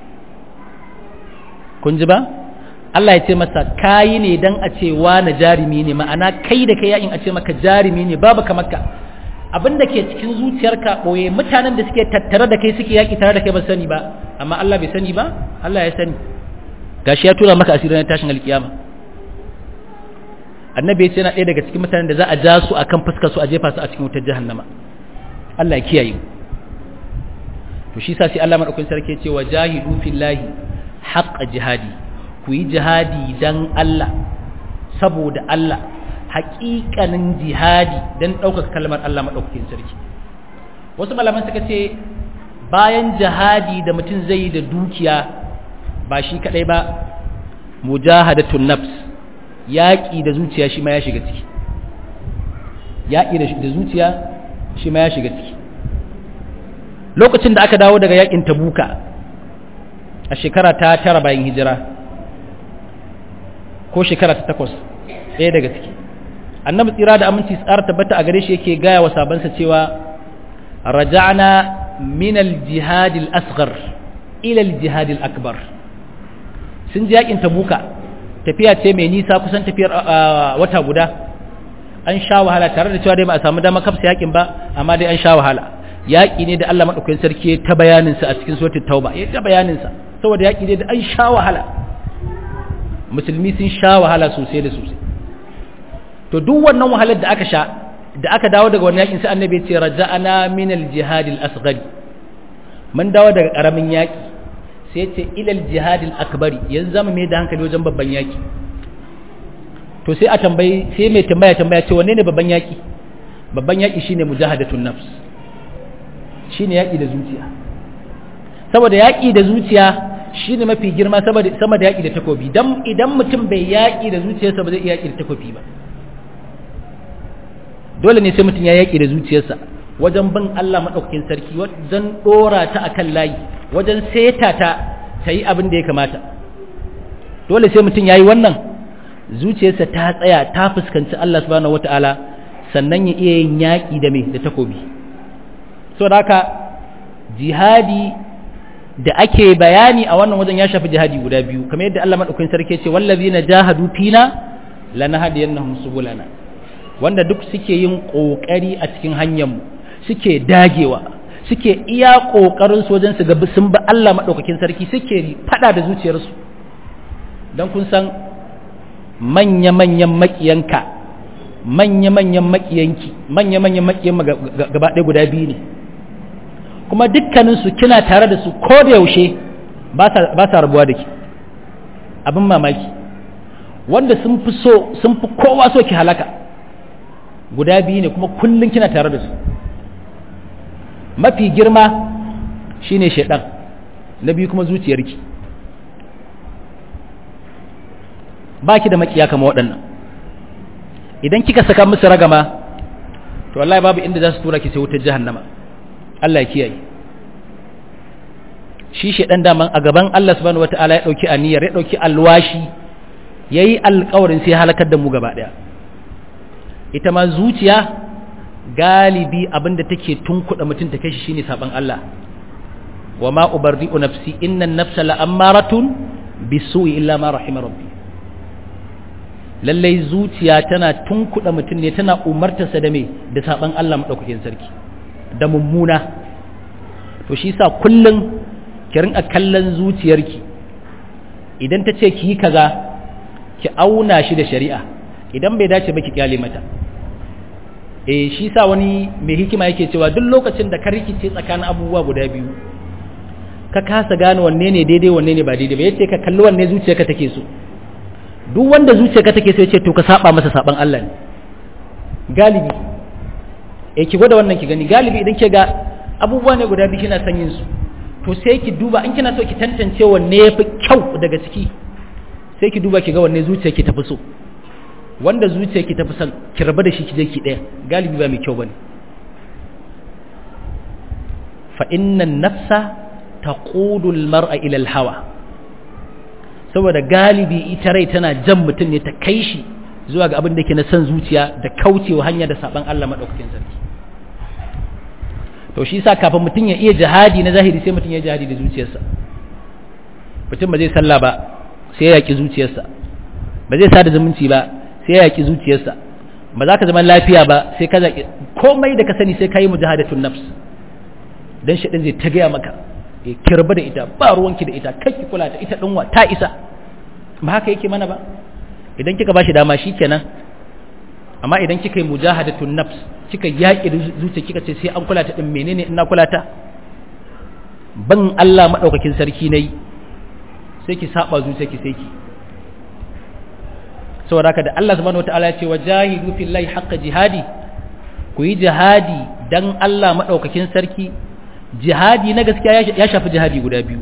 S1: kun ji ba Allah ya ce masa kayi ne don a cewa na jarumi ne ma'ana kai da kai yakin a ce maka jarumi ne babu kamar ka abin da ke cikin zuciyarka ɓoye mutanen da suke tattare da kai suke yaƙi tare da kai ba sani ba amma Allah bai sani ba Allah ya sani gashi ya tura maka asirin tashin alkiyama annabi ya ce yana ɗaya daga cikin mutanen da za a ja su akan fuskar su a jefa su a cikin wutar jahannama Allah ya kiyaye to shi sa sai Allah madaukakin sarki ya ce wa jahidu fillahi haqqa jihadi ku yi jihadi dan Allah saboda Allah haƙiƙanin jihadi dan ɗaukaka kalmar Allah madaukakin sarki wasu malaman suka ce bayan jihadi da mutum zai yi da dukiya ba shi kadai ba mujahadatun nafs yaƙi da zuciya shi ma ya shiga ciki yaƙi da zuciya shi ma ya shiga ciki lokacin da aka dawo daga yaƙin tabuka a shekara ta tara bayan hijira ko shekara ta takwas ɗaya daga ciki annabi tsira da aminci tsara tabbata a gare shi yake gaya wa sabansa cewa raja'na min al-jihad al-asghar ila al-jihad al-akbar sun ji yakin tabuka tafiya ce mai nisa kusan tafiyar wata guda an sha wahala tare da cewa dai ba a samu dama kafsa yakin ba amma dai an sha wahala yaki ne da Allah madaukakin sarki ta bayanin sa a cikin suratul tauba ya ta bayanin sa saboda yaki ne da an sha wahala musulmi sun sha wahala sosai da sosai to duk wannan wahalar da aka sha da aka dawo daga wannan yakin sai annabi ya ce raja'ana min al-jihad al-asghar mun dawo daga karamin yaki sai ce ilal jihadil akbari yanzu zama mai da hankali wajen babban yaki to sai a tambayi sai mai tambaya tambaya ce wanne ne babban yaki babban yaki shine mujahadatun nafs shine yaki da zuciya saboda yaki da zuciya shine mafi girma saboda sama da yaki da takobi dan idan mutum bai yaki da zuciyarsa ba zai iya yaki da takobi ba dole ne sai mutum ya yaki da zuciyarsa wajen bin Allah madaukakin sarki wajen dora ta akan layi wajen seta ta ta yi abin da ya kamata dole sai mutum ya yi wannan zuciyarsa ta tsaya ta fuskanci Allah subhanahu wata'ala sannan ya iya yin yaƙi da mai da takobi so da haka jihadi da ake bayani a wannan wajen ya shafi jihadi guda biyu kamar yadda Allah madaukakin sarki ce wallazina jahadu fina lanahdiyannahum subulana wanda duk suke yin kokari a cikin hanyar mu suke dagewa suke iya ƙoƙarin wajen su gabi sun ba Allah maɗaukakin sarki suke faɗa da zuciyarsu don kun san manya-manyan maƙiyanka manya-manyan maƙiyanki manya-manyan maƙiyan gaba ɗaya guda biyu ne kuma dukkaninsu kina tare da su ko da yaushe ba sa rabuwa da ke abin mamaki wanda sun fi so sun fi kowa so ki halaka guda biyu ne kuma kullum kina tare da su mafi girma shine shaidan na biyu kuma zuciyarki baki da makiya kama waɗannan idan kika saka musu ragama to wallahi babu inda za su tura ki sai wutar jahannama Allah ya kiyaye shi shaidan daman a gaban Allah subhanahu wataala ya dauki aniyar ya dauki alwashi yayi alƙawarin sai halakar da mu gaba daya ita ma zuciya galibi abinda take tunkuɗa mutum ta kai shi shine saban Allah wa ma ubarri'u nafsi innan nafsa la'ammaratun bisu'i illa ma rahima rabbi lallai zuciya tana tunkuɗa mutum ne tana umartarsa da me da saban Allah madaukakin sarki da mummuna to shi sa kullun ki rinka kallon zuciyarki idan ta ce ki yi kaza ki auna shi da shari'a idan bai dace ba ki kyale mata eh shi sa wani mai hikima yake cewa duk lokacin da ka rikice tsakanin abubuwa guda biyu ka kasa gane wanne ne daidai wanne ne ba daidai ba yace ka kalli wanne zuciyarka take so duk wanda zuciyarka take so yace to ka saba masa saban Allah ne galibi eh ki gwada wannan ki gani galibi idan ke ga abubuwa ne guda biyu kina son yin su to sai ki duba in kina so ki tantance wanne yafi kyau daga ciki sai ki duba ki ga wanne zuciyarki tafi so wanda zuciyarki tafi son ki raba da shi ki je ki daya galibi ba mai kyau bane fa innan nafsa taqudul mar'a ila al-hawa saboda galibi ita rai tana jan mutum ne ta kai shi zuwa ga abin da ke na san zuciya da kaucewa hanya da saban Allah madaukakin sarki to shi sa kafin mutum ya iya jihadi na zahiri sai mutum ya jihadi da zuciyarsa mutum ba zai sallah ba sai ya yaki zuciyarsa ba zai sada zumunci ba sai ya yaki zuciyarsa ba za ka zama lafiya ba sai ka zaki komai da ka sani sai ka yi mujahadatun nafs dan shi zai ta gaya maka ya kirba da ita ba ruwanki da ita kai kula ta ita dinwa ta isa ba haka yake mana ba idan kika bashi dama shikenan amma idan kika yi mujahadatun nafs kika yaƙi da zuciya kika ce sai an kula ta din menene ina kula ta ban Allah madaukakin sarki nayi sai ki saba zuciya ki sai ki saboda haka da Allah subhanahu wataala ya ce wajahidu fillahi haqqa jihadi ku yi jihadi dan Allah madaukakin sarki jihadi na gaskiya ya shafi jihadi guda biyu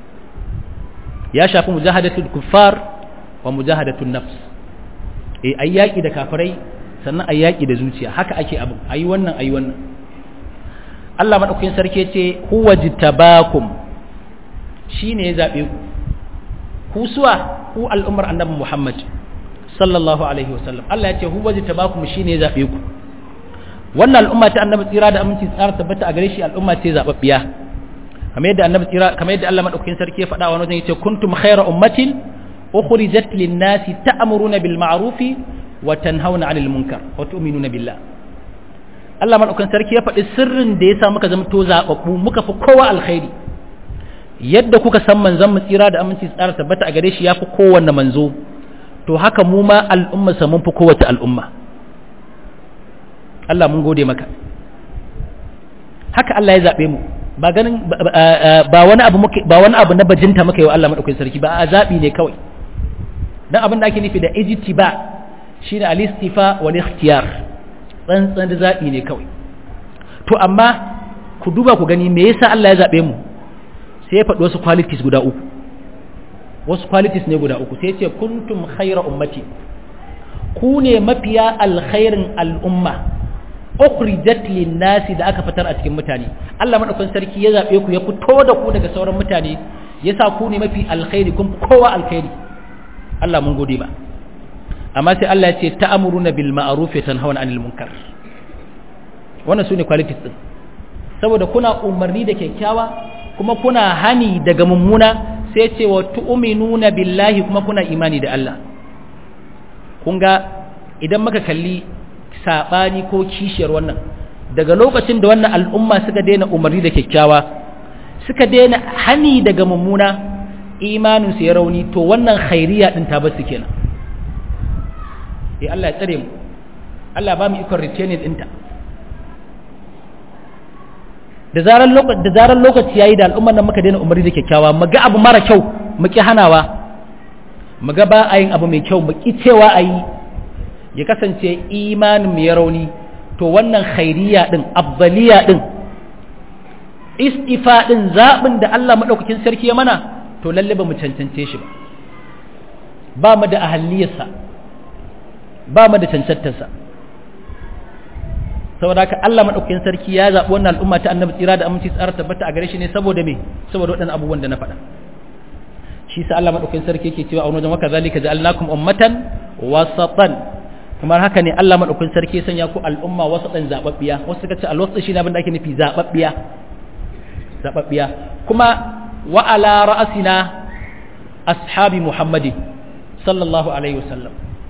S1: ya shafi mujahadatul kuffar wa mujahadatul nafs eh ayi yaki da kafirai sannan ayi yaki da zuciya haka ake abu ayi wannan ayi wannan Allah madaukakin sarki ce huwa jitabakum shine ya zabe ku ku suwa ku al'ummar annabi Muhammad sallallahu alaihi wasallam Allah ya ce huwa jitabakum shine ya zabe ku wannan al'umma ta annabi tsira da aminci tsara tabbata a gare shi al'umma ce zababbiya kamar yadda annabi tsira kamar yadda Allah madaukakin sarki ya faɗa wa wajen yace kuntum khayra ummatin ukhrijat lin-nasi ta'muruna bil ma'ruf wa tanhauna 'anil munkar wa tu'minuna billah Allah madaukakin sarki ya faɗi sirrin da yasa muka zama to zababbu muka fi kowa alkhairi yadda kuka san manzon mu tsira da aminci tsara tabbata a gare shi yafi kowanne manzo to haka mu ma al'umma sa mun fi kowace al'umma Allah mun gode maka haka Allah ya zaɓe mu ba ganin ba wani abu muke ba wani abu na bajinta muka yi wa Allah madaukakin sarki ba a zaɓi ne kawai dan abin da ake nufi da ijtiba shine al-istifa wal ikhtiyar tsantsan da zaɓi ne kawai to amma ku duba ku gani me yasa Allah ya zaɓe mu sai ya faɗi wasu qualities guda uku wasu qualities ne guda uku sai ya ce kuntum khayra ummati ku ne mafiya alkhairin al'umma ukhrijat lin-nasi da aka fitar a cikin mutane Allah madaukakin sarki ya zabe ku ya fito da ku daga sauran mutane yasa ku ne mafi alkhairi kun kowa alkhairi Allah mun gode ba amma sai Allah ya ce ta'muruna bil ma'ruf wa tanhauna 'anil munkar wannan sune qualities din saboda kuna umarni da kyakkyawa kuma kuna hani daga mummuna sai ce wa tu'minuna billahi kuma kuna imani da Allah kun ga idan muka kalli saɓani ko kishiyar wannan daga lokacin da wannan al'umma suka daina umarni da kyakkyawa suka daina hani daga mummuna imaninsu ya rauni to wannan khairiya ɗin ta basu kenan eh Allah ya tsare mu Allah ba mu ikon retaining ɗinta da zarar lokaci da zarar lokaci yayi da al'ummar nan muka daina umarni da kyakkyawa mu ga abu mara kyau mu ki hanawa mu ga ba a yin abu mai kyau mu ki cewa a yi ya kasance imanin mu ya rauni to wannan khairiya din afdaliya din istifa din zabin da Allah madaukakin sarki ya mana to lalle ba mu cancance shi ba ba mu da ahalliyarsa ba mu da cancantarsa saboda haka Allah madaukakin sarki ya zabi wannan al'umma ta annabi tsira da aminci tsara tabbata a gare shi ne saboda me saboda waɗannan abubuwan da na faɗa shi sa Allah madaukakin sarki yake cewa a wani wajen waka zalika ja'alnakum ummatan wasatan kamar haka ne Allah madaukakin sarki ya sanya ku al'umma wasatan zababbiya wasu suka ce alwasu shi ne abin da ake nufi zababbiya zababbiya kuma wa ala ra'asina ashabi muhammadin sallallahu alaihi wasallam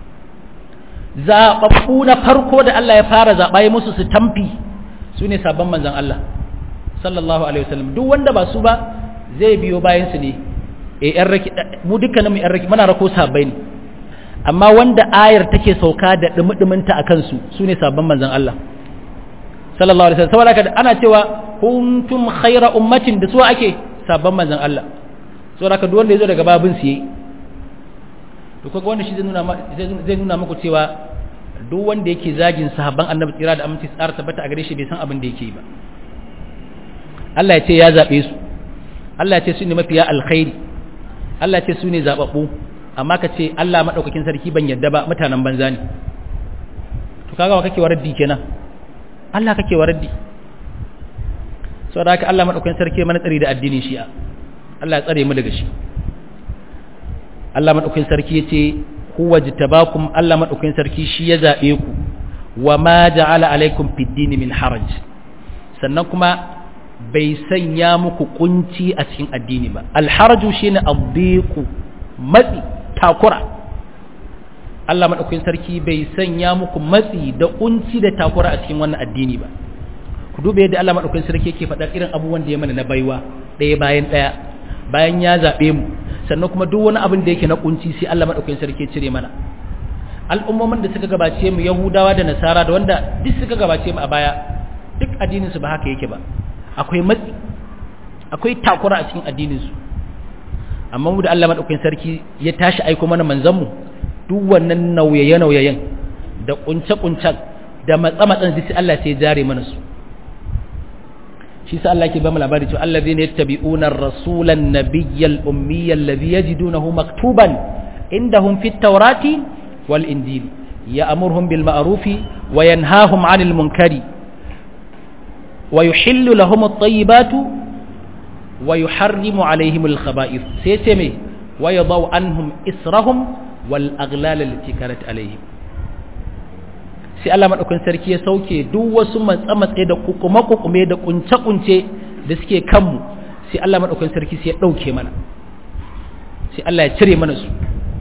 S1: zababbu na farko da Allah ya fara zaba ya musu su tamfi su ne sabon manzon Allah sallallahu alaihi wasallam duk wanda ba su ba zai biyo bayan su ne e yan raki mu dukkanin mu yan raki muna rako sabai ne amma wanda ayar take sauka da dumudumunta akan su sune sabban manzon Allah sallallahu alaihi wasallam saboda ana cewa kuntum khayra ummatin da su ake sabban manzon Allah saboda duk wanda yazo daga babin su yayi to kaga wanda shi zai nuna zai nuna muku cewa duk wanda yake zagin sahabban annabi tsira da aminci tsara tabbata a gare shi bai san abin da yake ba Allah ya ce ya zabe su Allah ya ce su ne mafiya alkhairi Allah ce su ne zaɓaɓɓu amma ka ce Allah maɗaukakin sarki ban yadda ba mutanen banza ne to kaga wa kake waraddi kenan Allah kake waraddi saboda haka Allah maɗaukakin sarki mana tsari da addinin shi'a Allah ya tsare mu daga shi Allah madaukakin sarki yace huwa jitabakum Allah madaukakin sarki shi ya zabe ku wa ma ja'ala alaikum fid din min haraj sannan kuma bai sanya muku kunci a cikin addini ba alharaju shine addiqu matsi takura Allah madaukakin sarki bai sanya muku matsi da kunci da takura a cikin wannan addini ba ku dube yadda Allah madaukakin sarki yake faɗa irin abubuwan da ya mana na baiwa ɗaya bayan ɗaya bayan ya zaɓe mu sannan kuma duk wani abin da yake na kunci sai Allah madaukakin sarki ya cire mana al'ummomin da suka gabace mu Yahudawa da Nasara da wanda duk suka gabace mu a baya duk addinin su ba haka yake ba akwai matsi akwai takura a cikin addinin su amma mu da Allah madaukakin sarki ya tashi aiko mana manzon mu duk wannan nauyaye nauyayen da kunce kuncen da matsa matsan sai Allah sai ya jare mana su shi sa Allah ke ba mu labari cewa allazina yattabi'una ar-rasulan nabiyyal ummiyyal ladhi yajidunahu maktuban indahum fit tawrati wal injili ya'muruhum bil ma'rufi wa yanhahum 'anil munkari wa yuhillu lahum at-tayyibatu wa yuharrimu 'alayhim al-khaba'ith sai ce me wa yadau anhum israhum wal aghlal allati kanat 'alayhim sai Allah maɗaukin sarki ya sauke duk wasu matsa-matsa da kukume-kukume da kunce-kunce da suke kanmu sai Allah maɗaukin sarki sai ya ɗauke mana sai Allah ya cire mana su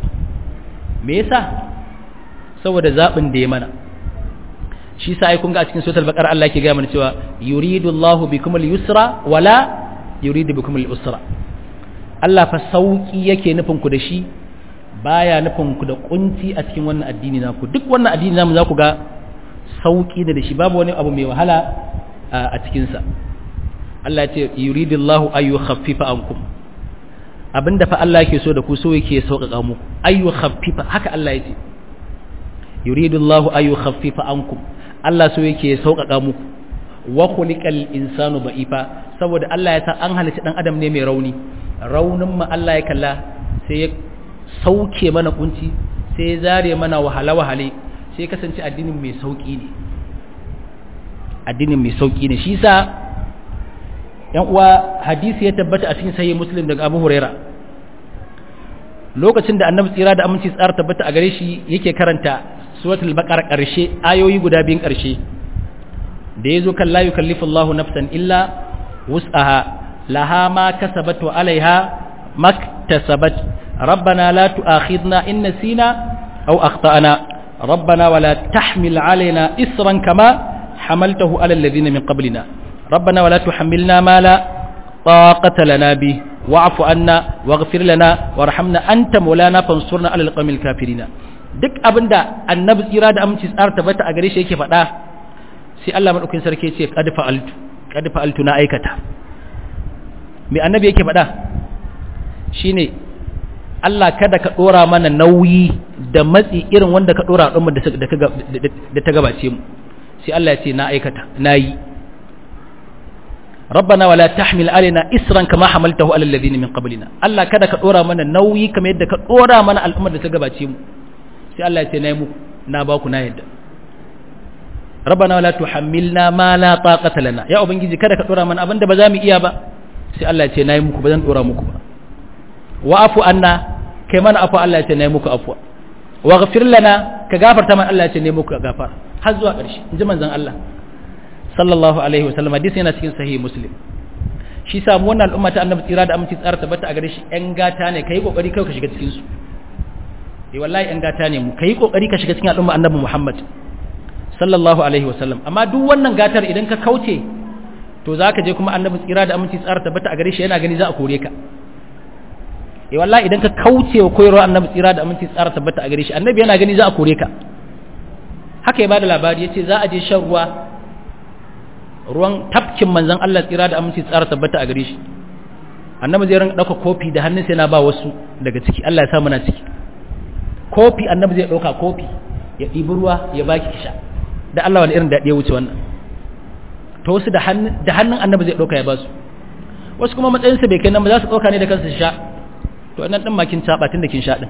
S1: me yasa saboda zaɓin da ya mana shi sa ai kun ga a cikin suratul baqara Allah yake gaya mana cewa yuridu Allahu bikum al-yusra wala yuridu bikum al-usra Allah fa sauki yake nufin ku da shi baya nufin ku da kunci a cikin wannan addini naku duk wannan addini namu za ku ga sauki da shi babu wani abu mai wahala a cikin sa Allah ya ce yuridullahu ayu khaffifa ankum abinda fa Allah yake so da ku so yake sauƙaƙa muku ayu khaffifa haka Allah ya ce yuridullahu ayu khaffifa ankum Allah so yake sauƙaƙa muku wa khuliqal insanu da'ifa saboda Allah ya sa an halitta dan adam ne mai rauni raunin ma Allah ya kalla sai ya sauke mana kunci sai ya zare mana wahala-wahale sai kasance addinin mai sauki ne addinin mai sauki ne shi sa yan uwa hadisi ya tabbata a cikin sahih muslim daga Abu Huraira lokacin da annabi tsira da aminci tsara tabbata a gare shi yake karanta suratul baqara karshe ayoyi guda biyun karshe da yazo kan la yukallifu Allahu nafsan illa wus'aha laha ma kasabat wa alaiha maktasabat ربنا لا تؤاخذنا إن نسينا أو أخطأنا ربنا ولا تحمل علينا إسرا كما حملته على الذين من قبلنا ربنا ولا تحملنا ما لا طاقة لنا به واعف عنا واغفر لنا وارحمنا أنت مولانا فانصرنا على القوم الكافرين duk abin da annabi tsira da aminci tsara tabbata a gare shi yake faɗa sai Allah madaukakin sarki ce qad fa'altu qad fa'altu na aikata me annabi yake faɗa shine Allah kada ka ɗora mana nauyi da matsi irin wanda ka ɗora ɗin da ta gabace mu sai Allah ya ce na aikata na yi rabbana wala tahmil alaina isran kama hamaltahu ala alladhina min qablina Allah kada ka ɗora mana nauyi kamar yadda ka ɗora mana al'ummar da ta gabace mu sai Allah ya ce na yi muku na ba ku na yadda rabbana wala tuhammilna ma la taqata lana ya ubangiji kada ka ɗora mana abinda ba za mu iya ba sai Allah ya ce na yi muku ba zan ɗora muku ba wa'afu anna kai mana afu Allah ya ce ne muku afuwa wa ghafir lana ka gafarta mana Allah ya ce ne muku gafar har zuwa ƙarshe in ji manzon Allah sallallahu alaihi wasallam hadisi yana cikin sahih muslim shi sa mu wannan al'umma ta annabi tsira da aminci tsara tabbata a gare shi ƴan gata ne kai kokari kai ka shiga cikin su eh wallahi ƴan gata ne mu kai kokari ka shiga cikin al'umma annabi Muhammad sallallahu alaihi wasallam amma duk wannan gatar idan ka kauce to zaka je kuma annabi tsira da aminci tsara tabbata a gare shi yana gani za a kore ka eh wallahi idan ka kauce wa koyarwar annabi tsira da aminci tsara tabbata a gare shi annabi yana gani za a kore ka haka ya bada labari yace za a je shan ruwa ruwan tafkin manzon Allah tsira da aminci tsara tabbata a gare shi annabi zai rinka dauka kofi da hannunsa yana ba wasu daga ciki Allah ya sa muna ciki kofi annabi zai dauka kofi ya ɗibi ruwa ya baki kisha da Allah wani irin daɗi ya wuce wannan to wasu da hannun da hannun annabi zai dauka ya ba su wasu kuma matsayinsa bai kai nan ba za su dauka ne da kansu su sha to nan din makin taba tun da kin sha din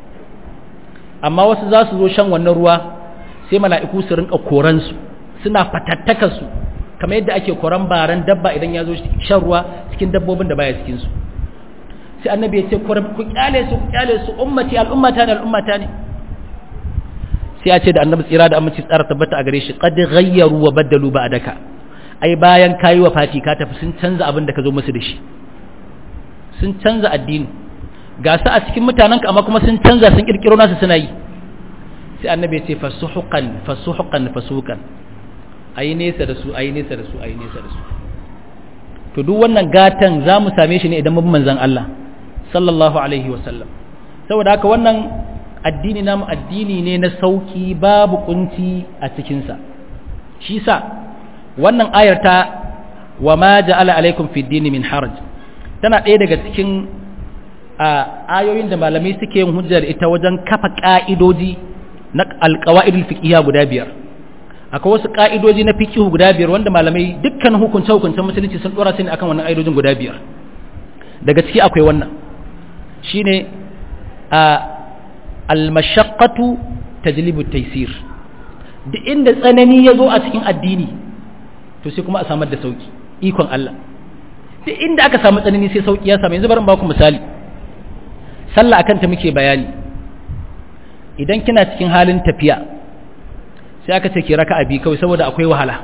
S1: amma wasu za su zo shan wannan ruwa sai mala'iku su rinka koran su suna fatattaka su kamar yadda ake koran baran dabba idan ya zo shan ruwa cikin dabbobin da baya cikin su sai annabi ya ce ku kyale su ku kyale su ummati al'ummata ne al'ummata ne sai ya ce da annabi tsira da aminci tsara tabbata a gare shi qad ghayyaru wa baddalu ba'daka ai bayan kayi wa fati ka tafi sun canza abin da ka zo musu da shi sun canza addini ga su a cikin mutanenka amma kuma sun canza sun kirkiro nasu suna yi sai annabi ya ce fasuhuqan fasuhuqan fasuhuqan ayi nesa da su ayi nesa da su ayi nesa da su to duk wannan gatan za mu same shi ne idan mun manzon Allah sallallahu alaihi wa sallam saboda haka wannan addini namu addini ne na sauki babu kunci a cikin sa shi sa wannan ayar ta wa ma ja'ala alaikum fid dini min haraj tana ɗaya daga cikin ayoyin da malamai suke yin hujjar ita wajen kafa ka'idoji na alƙawa'idul fiqhiyya guda biyar akwai wasu ka'idoji na fiqh guda biyar wanda malamai dukkan hukunce hukuncen musulunci sun dora su ne akan wannan ka'idojin guda biyar daga ciki akwai wannan shine a al-mashaqqatu tajlibu taysir duk inda tsanani ya zo a cikin addini to sai kuma a samar da sauki ikon Allah duk inda aka samu tsanani sai sauki ya samu yanzu bari in ba ku misali sallah akan ta muke bayani idan kina cikin halin tafiya sai aka ce ki raka'a bi kawai saboda akwai wahala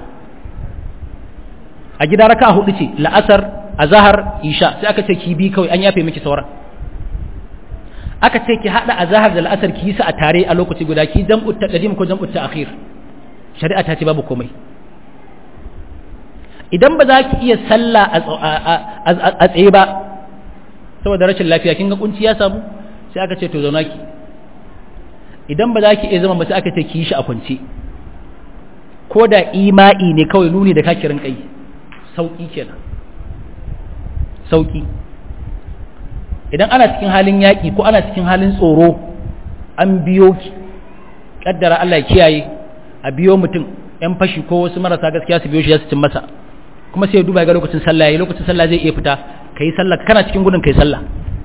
S1: a gida raka'a hudu ce la'asar azhar isha sai aka ce ki bi kawai an yafe miki sauran aka ce ki hada azhar da la'asar ki yi su a tare a lokaci guda ki jam'u taqdim ko jam'u ta'khir shari'a ta ce babu komai idan ba za ki iya sallah a tsaye ba saboda rashin lafiya kin ga kunci ya samu sai aka ce to zauna ki idan ba za ki iya zama ba sai aka ce ki yi shi a kwance ko da ima'i ne kawai nuni da kakirin kai sauki kenan sauki idan ana cikin halin yaƙi ko ana cikin halin tsoro an biyo ki kaddara Allah ya kiyaye a biyo mutum yan fashi ko wasu marasa gaskiya su biyo shi ya su cin masa kuma sai ya duba ga lokacin sallah yayi lokacin sallah zai iya fita kai sallah kana cikin gudun kai sallah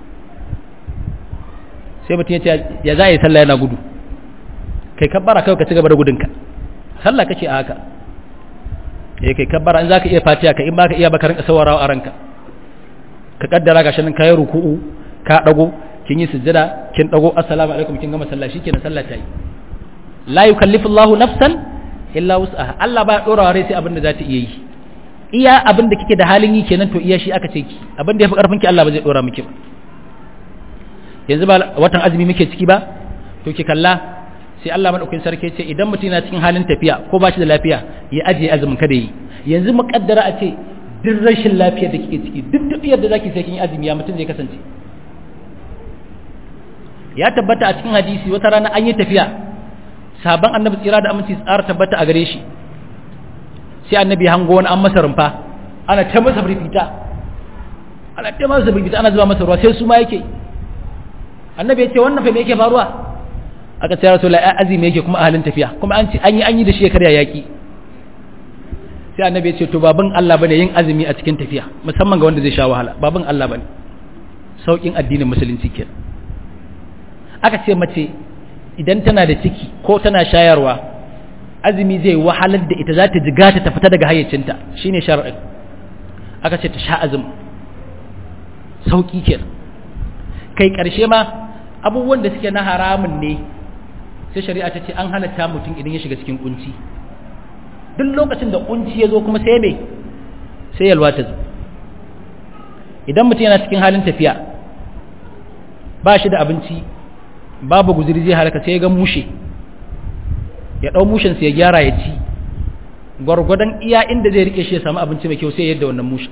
S1: sai mutum ya ce ya za yi sallah yana gudu kai kabbara kai ka ci gaba da gudunka sallah kace a haka eh kai kabbara in zaka iya fatiha ka in baka iya baka rinka sawarawa a ranka ka kaddara gashi nan kai ruku'u ka dago kin yi sujjada kin dago assalamu alaikum kin gama sallah shikenan sallah ta yi la yukallifu Allahu nafsan illa wus'aha Allah ba dora rai sai abin da za ta iya yi iya abin da kike da halin yi kenan to iya shi aka ce ki abin da yafi karfin ki Allah ba zai dora miki ba yanzu ba watan azumi muke ciki ba to ki kalla sai Allah madaukakin sarki ce idan mutum yana cikin halin tafiya ko ba shi da lafiya ya ajiye azumin kada yi yanzu muƙaddara a ce duk rashin lafiyar da kike ciki duk tafiyar da zaki sai kin azumi ya mutum zai kasance ya tabbata a cikin hadisi wata rana an yi tafiya sabon annabi tsira da aminci tsara tabbata a gare shi sai annabi hango wani an masa rumfa ana ta masa firfita ana ta masa firfita ana zuba masa ruwa sai su ma yake annabi ya ce wannan fa me yake faruwa aka ce rasul ai azumi yake kuma a halin tafiya kuma an ci an yi an yi da shi ya karya yaki sai annabi ya ce to babin Allah bane yin azumi a cikin tafiya musamman ga wanda zai sha wahala babin Allah bane saukin addinin musulunci kenan aka ce mace idan tana da ciki ko tana shayarwa azumi zai wahalar da ita za ta jiga ta fita daga hayyacinta shine shar'in aka ce ta sha azumi sauki kenan kai karshe ma abubuwan da suke na haramun ne sai shari'a ta ce an halatta mutum idan ya shiga cikin kunci duk lokacin da kunci ya zo kuma sai me sai yalwa ta zo idan mutum yana cikin halin tafiya ba shi da abinci babu guziri zai halaka sai ya ga mushe ya ɗau mushen sai ya gyara ya ci gwargwadon iya inda zai rike shi ya samu abinci mai kyau sai yadda wannan mushe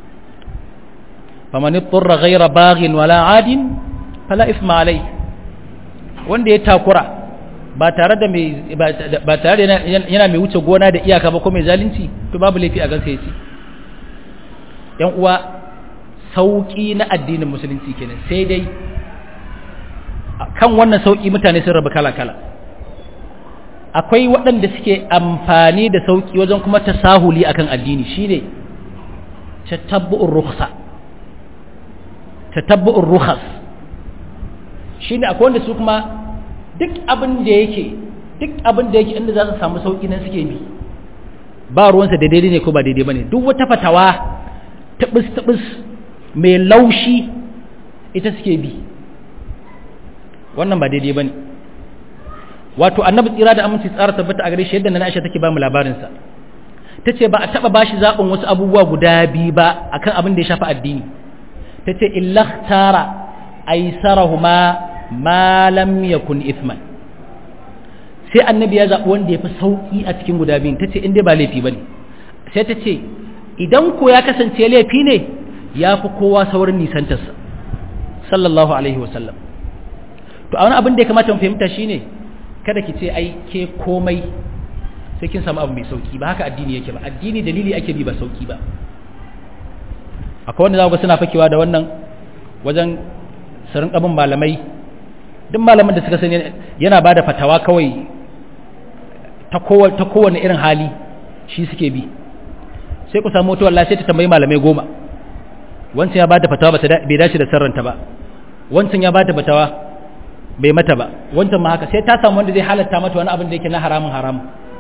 S1: faman turra ghayra baghin wala adin fala isma alai wanda ya takura ba tare da mai ba tare da yana mai wuce gona da iyaka ba ko mai zalunci to babu laifi a gansa yace yan uwa sauki na addinin musulunci kenan sai dai kan wannan sauki mutane sun rabu kala kala akwai waɗanda suke amfani da sauki wajen kuma tasahuli akan addini shine tatabbu'ur rukhsa tatabbu'ur rukhas shine akwai wanda su kuma duk abin da yake duk abin da yake inda za su samu sauki nan suke bi ba ruwansa da daidai ne ko ba daidai bane duk wata fatawa tabis tabis mai laushi ita suke bi wannan ba daidai bane wato annabi tsira da aminci tsara tabbata a gare shi yadda na Aisha take ba mu labarin sa tace ba a taba bashi zabin wasu abubuwa guda biyu ba akan abin da ya shafi addini tace illatara aisarahuma ma lam yakun ithman sai annabi ya zabi wanda ya fi sauki a cikin guda biyun tace in dai ba laifi bane sai tace idan ko ya kasance laifi ne ya fi kowa saurin nisantarsa sallallahu alaihi wasallam to a wani abin da ya kamata mu fahimta shine kada ki ce ai ke komai sai kin samu abu mai sauki ba haka addini yake ba addini dalili ake bi ba sauki ba akwai wanda za ku suna fakewa da wannan wajen sarin abin malamai duk malamin da suka sani yana ba da fatawa kawai ta kowane irin hali shi suke bi sai ku samu mutuwar sai ta tambayi malamai goma wancan ya ba da fatawa bai dace da sarranta ba wancan ya ba da fatawa bai mata ba wancan ma haka sai ta samu wanda zai halatta mata wani abin da yake na haramun haramun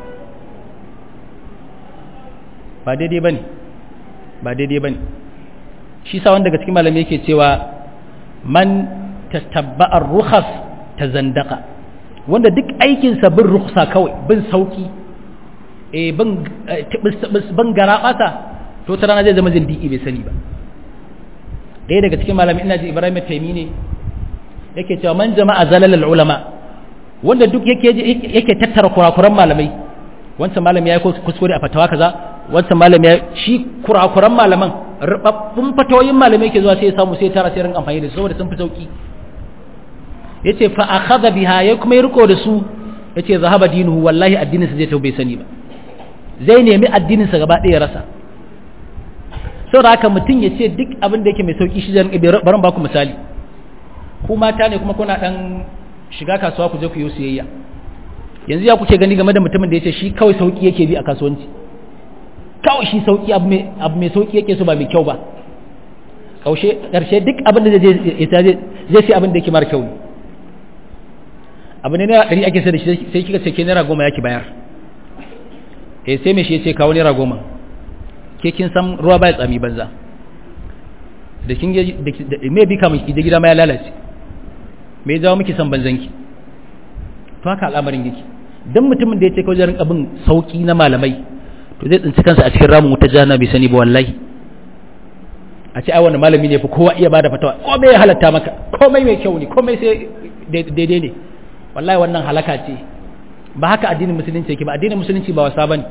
S1: ba daidai bane ba daidai bane shi sa wanda daga cikin malamai yake cewa man tatabba'a rukhas tazandaqa wanda duk aikin sa bin rukhsa kawai bin sauki eh bin ban garabata to ta rana zai zama zindiki bai sani ba ɗaya daga cikin malamai ina ji Ibrahim Taimi ne yake cewa man jama'a zalalal ulama wanda duk yake yake tattara kurakuran malamai wancan malami yayi kuskure a fatawa kaza wancan malami ya shi kurakuran malaman rubabbun fatawoyin malamai yake zuwa sai ya samu sai tara sai rin amfani da su saboda sun fi sauki yace fa akhadha biha ya kuma riko da su yace zahaba dinuhu wallahi addinin sa zai tau bai sani ba zai nemi addinin sa gaba ɗaya rasa saboda haka mutum ya ce duk abin da yake mai sauki shi zan barin baku misali ku mata ne kuma kuna dan shiga kasuwa ku je ku yi siyayya yanzu ya kuke gani game da mutumin da ya ce shi kawai sauki yake bi a kasuwanci kawai shi sauki abu mai sauki yake so ba mai kyau ba kaushe karshe duk abin da zai zai sai abin da yake mara kyau ne abu ne naira ɗari ake sai da shi sai kika ce ke naira goma yaki bayar eh sai me shi ya ce kawo naira goma ke kin san ruwa baya tsami banza da kin da me bi kamun ki da gida ma ya lalace me ya jawo miki san banzanki to haka al'amarin yake dan mutumin da ya ce kawai jarin abin sauki na malamai to zai tsinci kansa a cikin ramin wuta jana bai sani ba wallahi a ce ai wannan malami ne fa kowa iya bada fatawa komai ya halatta maka komai mai kyau ne komai sai daidai ne wallahi wannan halaka ce ba haka addinin musulunci yake ba addinin musulunci ba wasa bane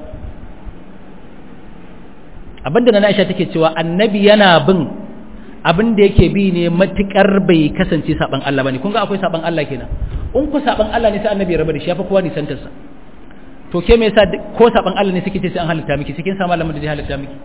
S1: abinda na Aisha take cewa annabi yana bin abin da yake bi ne matukar bai kasance saban Allah bane kun ga akwai saban Allah kenan in ku saban Allah ne sai annabi ya raba da shi ya fa kowa nisantar sa to ke me yasa ko saban Allah ne suke ce sai an halitta miki cikin sa malamin da zai halitta miki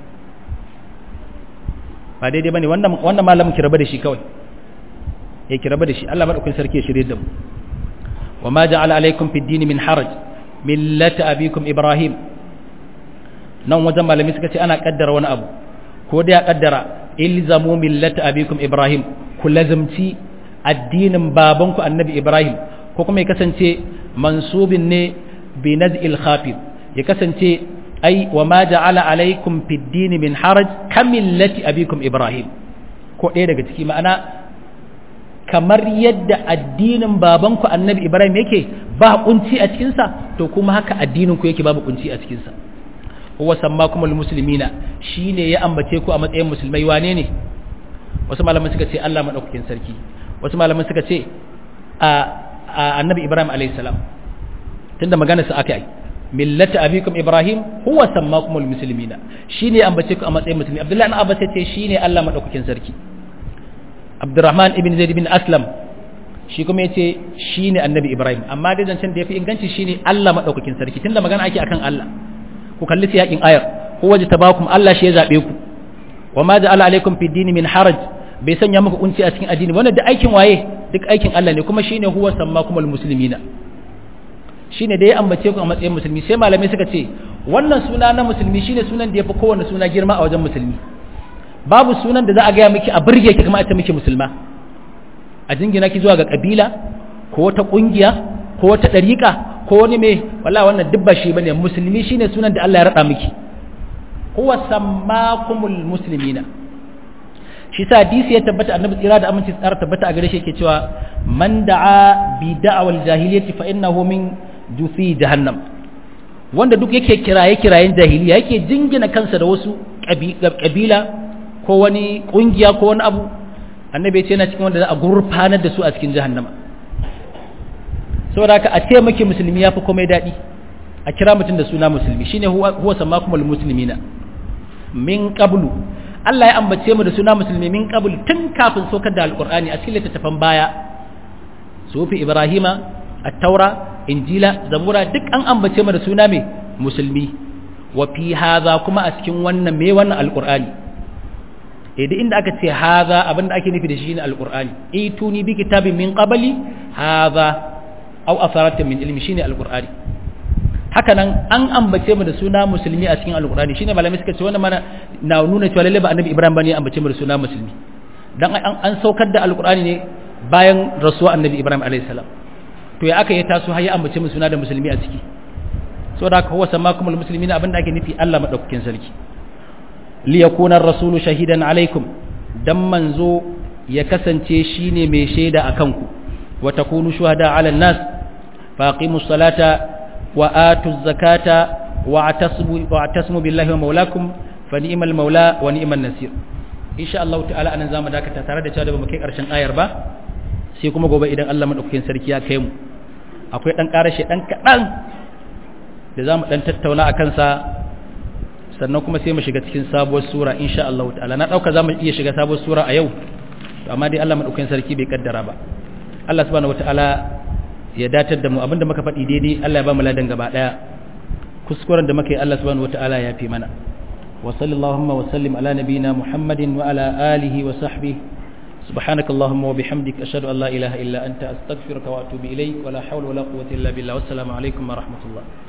S1: ba daidai bane wannan wannan malamin ki raba da shi kawai ya ki raba da shi Allah madaukakin sarki ya shirye da mu wa ma ja'ala alaikum fid din min haraj millata abikum ibrahim nan wajen malami suka ce ana kaddara wani abu ko da ya kaddara ilzamu millata abikum ibrahim ku lazimci addinin babanku annabi ibrahim ko kuma ya kasance mansubin ne bi naz'il khafid ya kasance ai wa ma ja'ala alaikum fid din min haraj kamillati abikum ibrahim ko ɗaya daga ciki ma'ana kamar yadda addinin babanku annabi ibrahim yake ba kunci a cikinsa to kuma haka addinin ku yake babu kunci a cikinsa huwa sammakumul muslimina shine ya ambace ku a matsayin musulmai wane ne wasu malaman suka ce Allah madaukakin sarki wasu malaman suka ce a annabi ibrahim alayhi salam tunda magana su aka yi millata abikum ibrahim huwa sammakumul muslimina shine ya ambace ku a matsayin musulmi abdullahi ibn abbas ce shine Allah madaukakin sarki abdurrahman ibn zaid ibn aslam shi kuma yace shine annabi ibrahim amma dai zancen da yafi inganci shine Allah madaukakin sarki tunda magana ake akan Allah ku kalli siyakin ayar huwa jatabakum Allah shi ya zabe ku wa ma ja'ala alaikum fid dini min haraj bai sanya muku kunci a cikin addini wannan duk aikin waye duk aikin Allah ne kuma shine huwa sammakumul muslimina shine da ya ambace ku a matsayin musulmi sai malamai suka ce wannan suna na musulmi shine sunan da yafi kowanne suna girma a wajen musulmi babu sunan da za a gaya miki a burge ki kuma a ce miki musulma a jingina ki zuwa ga kabila ko wata kungiya ko wata dariƙa ko wani mai wallahi wannan duk ba shi bane musulmi shine sunan da Allah ya rada miki huwa sammakumul muslimina shi sa hadisi ya tabbata annabi tsira da aminci tsara tabbata a gare shi yake cewa man da'a bi da'awal jahiliyyati fa innahu min jusi jahannam wanda duk yake kiraye kirayen jahiliya yake jingina kansa da wasu kabila ko wani kungiya ko wani abu annabi ya ce yana cikin wanda za a gurfanar da su a cikin jahannama saboda haka a ce maki musulmi yafi komai daɗi a kira mutum da suna musulmi shine huwa sammakumul muslimina min qablu Allah ya ambace mu da suna musulmi min qabl tun kafin saukar da alqur'ani a cikin littattafan baya sufi ibrahima at-taura injila zabura duk an ambace mu da suna mai musulmi wa fi hadha kuma a cikin wannan me wannan alqur'ani eh duk inda aka ce hadha abinda ake nufi da shi ne alqur'ani ituni bi kitabin min qabli hadha aw asaratin min ilmi shine alqur'ani haka nan an ambace mu da suna musulmi a cikin alkurani shine malamai suka ce wannan mana na nuna cewa lalle ba annabi ibrahim bane ambace mu da suna musulmi dan an saukar da alkurani ne bayan rasuwa annabi ibrahim alayhi salam to ya aka yi taso har ya ambace mu suna da musulmi a ciki saboda haka huwa samakumul muslimina abinda ake nufi Allah madaukakin sarki li yakuna ar-rasulu shahidan alaikum dan manzo ya kasance shine mai shaida akan ku wa takunu shuhada ala an-nas faqimus salata وآتوا الزكاة واعتصموا, واعتصموا بالله ومولاكم فنعم المولى ونعم النصير إن شاء الله تعالى أنا زام ذاك تترى da cewa da bamu kai karshen ayar ba sai kuma gobe idan Allah madaukakin sarki ya kai mu akwai dan karashe dan kadan da zamu dan tattauna akan sa sannan kuma sai mu shiga cikin sabuwar sura insha Allah ta'ala na dauka zamu iya shiga sabuwar sura a yau amma dai Allah madaukakin sarki bai kaddara ba Allah subhanahu wataala ya datar da mu abinda muka faɗi daidai Allah ya ba mu ladan gaba daya kuskuren da muka yi Allah subhanahu wataala ya fi mana wa sallallahu wa sallim ala nabiyyina Muhammadin wa ala alihi wa sahbihi سبحانك اللهم وبحمدك أشهد أن لا إله إلا أنت أستغفرك وأتوب إليك ولا حول ولا قوة إلا بالله والسلام عليكم ورحمة الله